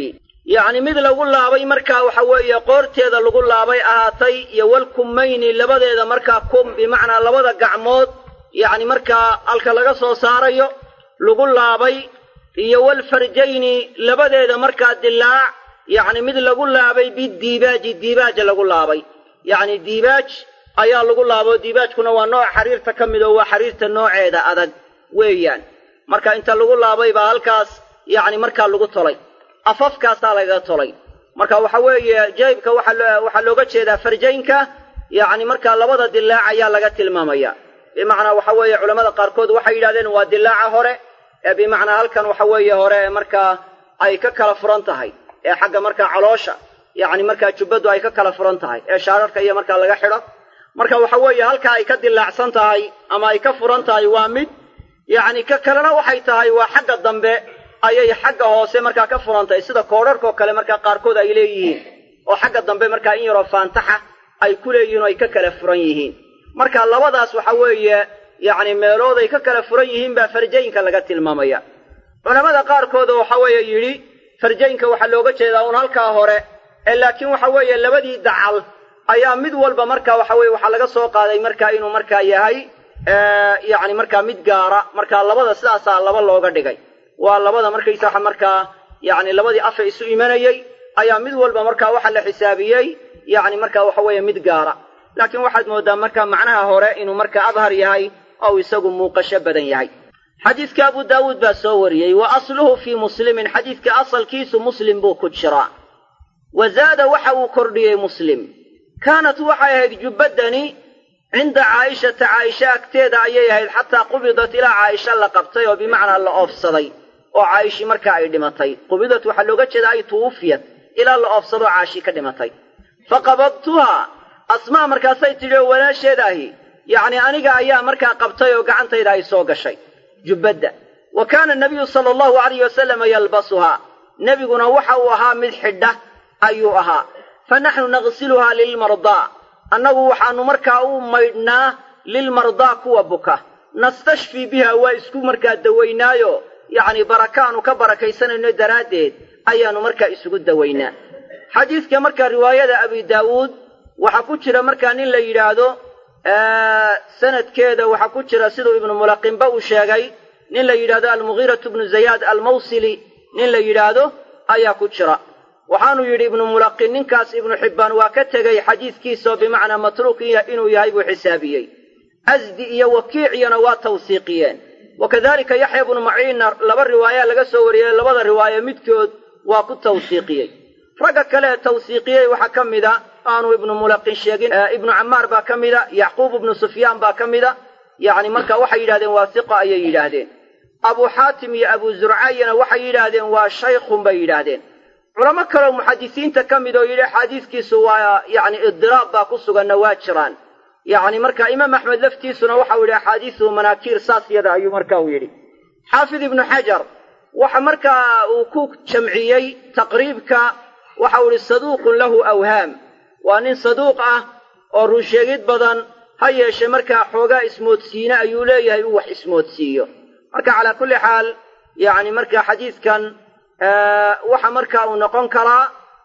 yacni mid lagu laabay markaa waxa weeye qoorteeda lagu laabay ahaatay iyo walkummayni labadeeda markaa kum bimacnaa labada gacmood yacni markaa halka laga soo saarayo lagu laabay iyo walfarjayni labadeeda markaa dilaac yacni mid lagu laabay bidiibaaji diibaaja lagu laabay yacni diibaaj ayaa lagu laabo diibaajkuna waa nooc xariirta ka mid oo waa xariirta nooceeda adag weeyaan marka inta lagu laabay baa halkaas yacni markaa lagu tolay afafkaasaa lagaga tolay marka waxa weeye jaybka waxaa looga jeedaa farjaynka yacni markaa labada dilaac ayaa laga tilmaamaya bimacnaa waxa weeye culamada qaarkood waxay yidhahdeen waa dilaaca hore ee bimacnaa halkan waxa weeye hore ee markaa ay ka kala furan tahay ee xagga markaa caloosha yacni markaa jubbaddu ay ka kala furan tahay ee shaararka iyo markaa laga xidho marka waxa weeye halkaa ay ka dilaacsan tahay ama ay ka furan tahay waa mid yacni ka kalena waxay tahay waa xagga dambe ayay xagga hoose markaa ka furan tahay sida koodharkoo kale markaa qaarkood ay leeyihiin oo xagga dambe markaa in yaroo faantaxa ay ku leeyihiin oo ay ka kala furan yihiin marka labadaas waxa weeye yacni meelood ay ka kala furan yihiin baa farjaynka laga tilmaamaya culamada qaarkood oo waxa weeye yidhi farjaynka waxaa looga jeedaa uun halkaa hore ee laakiin waxa weeye labadii dacal ayaa mid walba marka waxa weye waxaa laga soo qaaday marka inuu markaa yahay yacni markaa mid gaara marka labada sidaasaa laba looga dhigay waa labada markaysaa markaa yacni labadii afa isu imanayey ayaa mid walba markaa waxa la xisaabiyey yacni markaa waxa weeye mid gaara laakiin waxaad mooddaa marka macnaha hore inuu marka adhar yahay oo isagu muuqasho badan yahay xadiidka abu daawuud baa soo wariyey wa asluhu fii muslimin xadiidka asalkiisu muslim buu ku jiraa wa zaada waxa uu kordhiyey muslim kaanat waxay ahayd jubbadani cinda caa'ishata caaisha agteeda ayay ahayd xataa qubidat ilaa caaisha la qabtay oo bimacnaa la oofsaday oo caa'ishi markaa ay dhimatay qubidat waxaa looga jeeda ay tuwufiyat ilaa la oofsadoo caashi ka dhimatay fa qabadtuhaa asmaa markaasay tidhi oo walaasheed ahi yacni aniga ayaa markaa qabtay oo gacantayda ay soo gashay jubbadda wa kaana nabiyu sala allahu alayh wasalama yalbasuhaa nebiguna waxa uu ahaa mid xidha ayuu ahaa fa naxnu naqsiluhaa lilmardaa annagu waxaannu markaa u maydhnaa lilmardaa kuwa buka nastashfii biha waa isku markaa dawaynaayo yacni barakaanu ka barakaysanayno daraaddeed ayaannu markaa isugu dawaynaa xadiidka markaa riwaayada abi daawuud waxaa ku jira markaa nin la yidhaahdo sanadkeeda waxaa ku jira siduu ibnu mulaqinba uu sheegay nin la yidhaahdo almughiiratu bnu zayaad almawsili nin la yidhaahdo ayaa ku jira waxaanu yidhi ibnu mulaqin ninkaas ibnu xibbaan waa ka tegey xadiidkiisaoo bimacnaa matruuk inuu yahay buu xisaabiyey asdi iyo wakiiciyana waa tawsiiqiyeen wa kadalika yaxya bnu maciinna laba riwaaya laga soo wariyey labada riwaaye midkood waa ku tawsiiqiyey ragga kale ee tawsiiqiyey waxaa ka mida aanu ibnu mulaqin sheegin ibnu camaar baa ka mida yacquub ibnu sufyaan baa ka mida yacni marka waxay yidhahdeen waa siqa ayay yidhaahdeen abuu xaatim iyo abuu zurcayana waxay yidhaahdeen waa shaykhun bay yidhaahdeen culamo kaleo muxadisiinta ka mid oo yidhi xadiiskiisu waa yacni idiraab baa ku suganna waa jiraan yacni marka imaam axmed laftiisuna waxau yidhi axaadiisuhu manaakiir saas yada ayuu marka uu yidhi xaafid ibnu xajar waxa markaa uu ku jamciyey taqriibka waxau idhi saduuqun lahu awhaam waa nin saduuq ah oo runsheegid badan ha yeeshe markaa xoogaa ismoodsiine ayuu leeyahay uu wax ismoodsiiyo marka calaa kulli xaal yacni marka xadiidkan waxa marka uu noqon karaa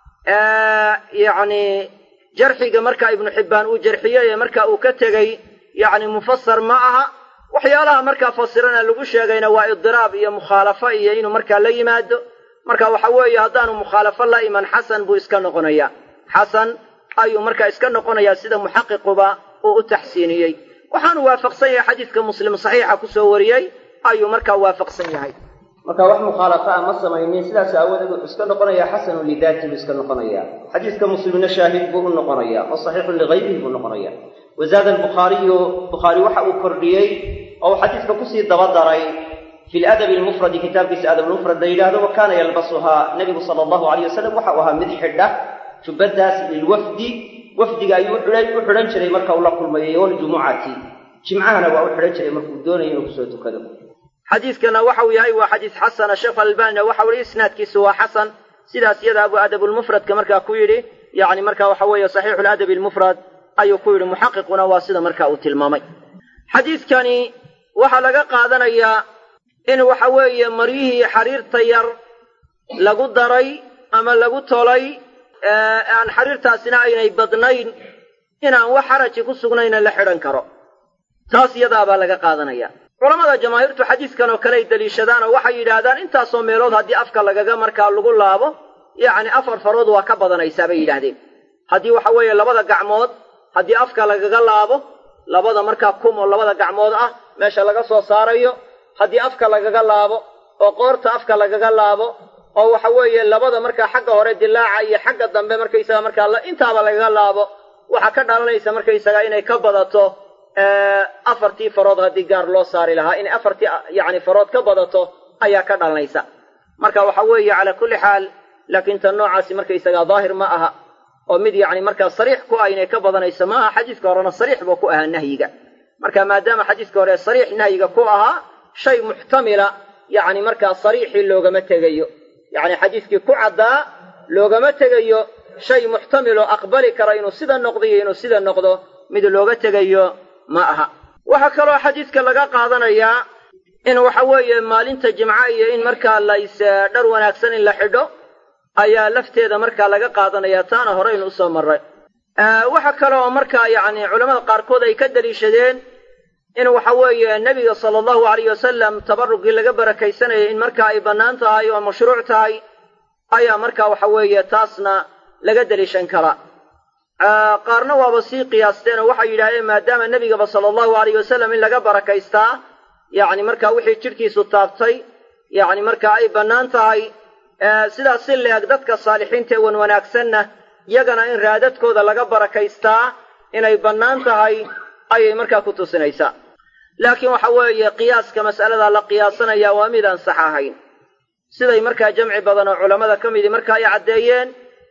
yacni jarxiga marka ibnu xibbaan uu jarxiyey ee marka uu ka tegey yacni mufasar ma aha waxyaalaha markaa fasirana lagu sheegayna waa idiraab iyo mukhaalafo iyo inuu markaa la yimaado marka waxa weeye haddaanu mukhaalafo la iman xasan buu iska noqonayaa xasan ayuu markaa iska noqonayaa sida muxaqiquba uu u taxsiiniyey waxaanu waafaqsan yahay xadiidka muslim saxiixa kusoo wariyey ayuu markaa waafaqsan yahay marka wax mukhaalafa a ma samaynin sidaas aawadeed wuxuu iska noqonayaa xasanun lidaati buu iska noqonayaa xadiidka muslimna shaahid buu u noqonayaa oo saxiixun ligayrihi buu noqonayaa wazaada albukhaariyu bukhaari waxa uu kordhiyey oo uu xadiidka kusii dabadaray fi ladabi almufradi kitaabkiisa adab lmufrad la yidhaahdo wa kaana yalbasuhaa nebigu sala allahu alayh wasalam waxa uu ahaa mid xidha jubbadaas lilwafdi wafdiga ayuu u xidhan jiray marka uu la kulmayay waljumucati jimcahana waa u xidhan jiray markuu doonayo inuu kusoo tukado xadiidkana waxau yahay waa xadiis xasana sheekh albanina waxau yihi isnaadkiisu waa xasan sidaas iyada abu adabulmufradka markaa ku yidhi yacni marka waxa weeye saxiixu ladabi almufrad ayuu ku yidhi muxaqiquna waa sida marka uu tilmaamay xadiidkani waxaa laga qaadanayaa in waxa weeye maryihii xariirta yar lagu daray ama lagu tolay aan xariirtaasina aynay badnayn inaan wax xaraji ku sugnayna la xidhan karo taas iyadaabaa laga qaadanaya culamada jamaahiirtu xadiiskan oo kale ay deliishadaan oo waxay yidhaahdaan intaasoo meelood haddii afka lagaga markaa lagu laabo yacni afar farood waa ka badanaysaa bay yidhaahdeen haddii waxa weeye labada gacmood haddii afka lagaga laabo labada markaa kum oo labada gacmood ah meesha laga soo saarayo haddii afka lagaga laabo oo qoorta afka lagaga laabo oo waxa weeye labada markaa xagga hore dilaaca iyo xagga dambe markaysaga markaa intaaba lagaga laabo waxaa ka dhalanaysa markaysaga inay ka badato afartii farood haddii gaar loo saari lahaa inay afartii yacni farood ka badato ayaa ka dhalanaysa marka waxa weeye calaa kulli xaal laakiin tan noocaasi markaysaga daahir ma aha oo mid yacni markaa sariix ku ah inay ka badanayso ma aha xadiiska horena sariix buu ku ahaa nahyiga marka maadaama xadiiska hore sariix nahyiga ku ahaa shay muxtamila yacni markaa sariixii loogama tegayo yacni xadiiskii ku caddaa loogama tegayo shay muxtamiloo aqbali kara inuu sida noqdo iyo inuu sida noqdo mid looga tegayo ma aha waxaa kaloo xadiiska laga qaadanayaa in waxa weeye maalinta jimca iyo in markaa lays dhar wanaagsan in la xidho ayaa lafteeda markaa laga qaadanaya taana horeynu usoo marray waxa kale oo markaa yacni culamada qaarkood ay ka daliishadeen in waxa weeye nebiga sala allahu alayh wasalam tabarugii laga barakaysanayay in markaa ay bannaan tahay oo mashruuc tahay ayaa markaa waxa weeye taasna laga deliishan karaa qaarna waaba sii qiyaasteen oo waxay yidhahdeen maadaama nebigaba sala allahu alayh wasalam in laga barakaystaa yacni markaa wixii jidhkiisu taabtay yacni markaa ay bannaan tahay sidaas si leeg dadka saalixiinta ee wan wanaagsanna yagana in raadadkooda laga barakaystaa inay bannaan tahay ayay markaa ku tusinaysaa laakiin waxa weeye qiyaaska mas'alada la qiyaasanaya waa mid aan sax ahayn siday markaa jamci badan oo culammada ka midii marka ay caddeeyeen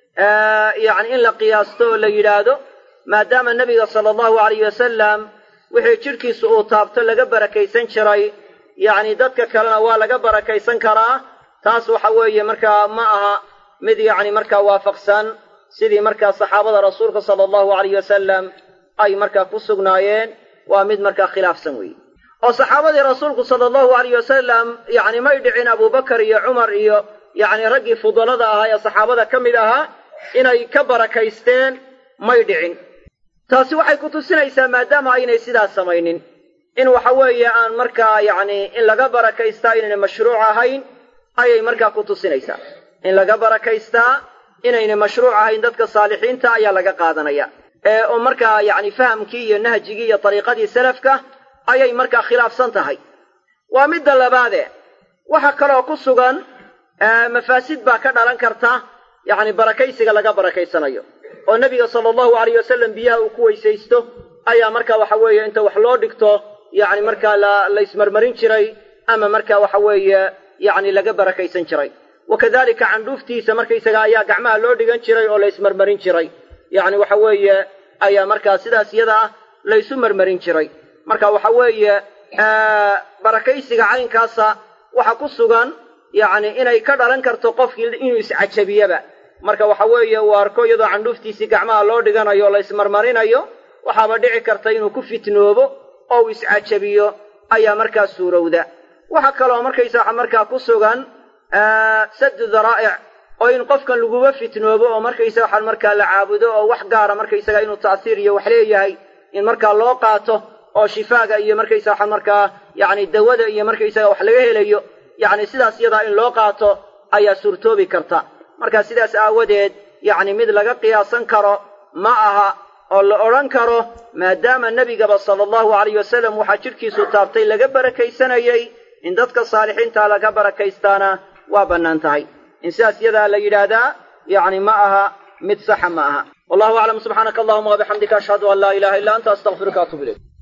yacni in la qiyaasto oo la yidhaahdo maadaama nebiga sala allahu alayh wasalam wixii jidhkiisu uu taabto laga barakaysan jiray yacni dadka kalena waa laga barakaysan karaa taas waxa weeye markaa ma aha mid yacni markaa waafaqsan sidii markaa saxaabada rasuulka sala allahu alayh wasalam ay markaa ku sugnaayeen waa mid markaa khilaafsan weeye oo saxaabadii rasuulku sala allahu alayh wasalam yacni may dhicin abubakar iyo cumar iyo yacni raggii fudalada ahaa ee saxaabada ka mid ahaa inay ka barakaysteen may dhicin taasi waxay ku tusinaysaa maadaama aynay sidaas samaynin in waxa weeye aan markaa yacni in laga barakaystaa inayna mashruuc ahayn ayay markaa ku tusinaysaa in laga barakaystaa inayna mashruuc ahayn dadka saalixiinta ayaa laga qaadanaya ee oo markaa yacni fahamkii iyo nahjigii iyo dariiqadii salafka ayay markaa khilaafsan tahay waa midda labaade waxa kaloo ku sugan mafaasid baa ka dhalan karta yacni barakaysiga laga barakaysanayo oo nebiga sala allahu alayh wasalam biyaha uu ku weysaysto ayaa markaa waxa weeye inta wax loo dhigto yacni markaa la la ismarmarin jiray ama markaa waxa weeye yacni laga barakaysan jiray wa kadalika candhuuftiisa markaysaga ayaa gacmaha loo dhigan jiray oo la ismarmarin jiray yacni waxa weeye ayaa markaa sidaas iyada ah la ysu marmarin jiray marka waxa weeye barakaysiga caynkaasa waxa ku sugan yacni inay ka dhalan karto qofkii inuu iscajabiyaba marka waxa weeye uu arko iyadoo candhuuftiisii gacmaha loo dhiganayo la ismarmarinayo waxaaba dhici karta inuu ku fitnoobo oo uu iscajabiyo ayaa markaa suurowda waxa kaloo markaysaa markaa ku sugan saddu daraa'ic oo in qofkan laguba fitnoobo oo markaysaga waxaan markaa la caabudo oo wax gaara markaysaga inuu ta'siir iyo wax leeyahay in markaa loo qaato oo shifaaga iyo markaysaga waxaan markaa yacni dawada iyo markaysaga wax laga helayo yacni sidaas iyadaa in loo qaato ayaa suurtoobi karta marka sidaas aawadeed yacni mid laga qiyaasan karo ma aha oo la odhan karo maadaama nebigaba sala allahu alayh wasalam waxaa jidhkiisu taabtay laga barakaysanayey in dadka saalixiinta laga barakaystaana waa bannaan tahay in sidaas iyadaa la yidhaahdaa yacni ma aha mid saxa ma aha wallahu aclam subxaanaka allahuma wabixamdika ashhadu an laa ilaha illa anta astaqfiruka atub ilayk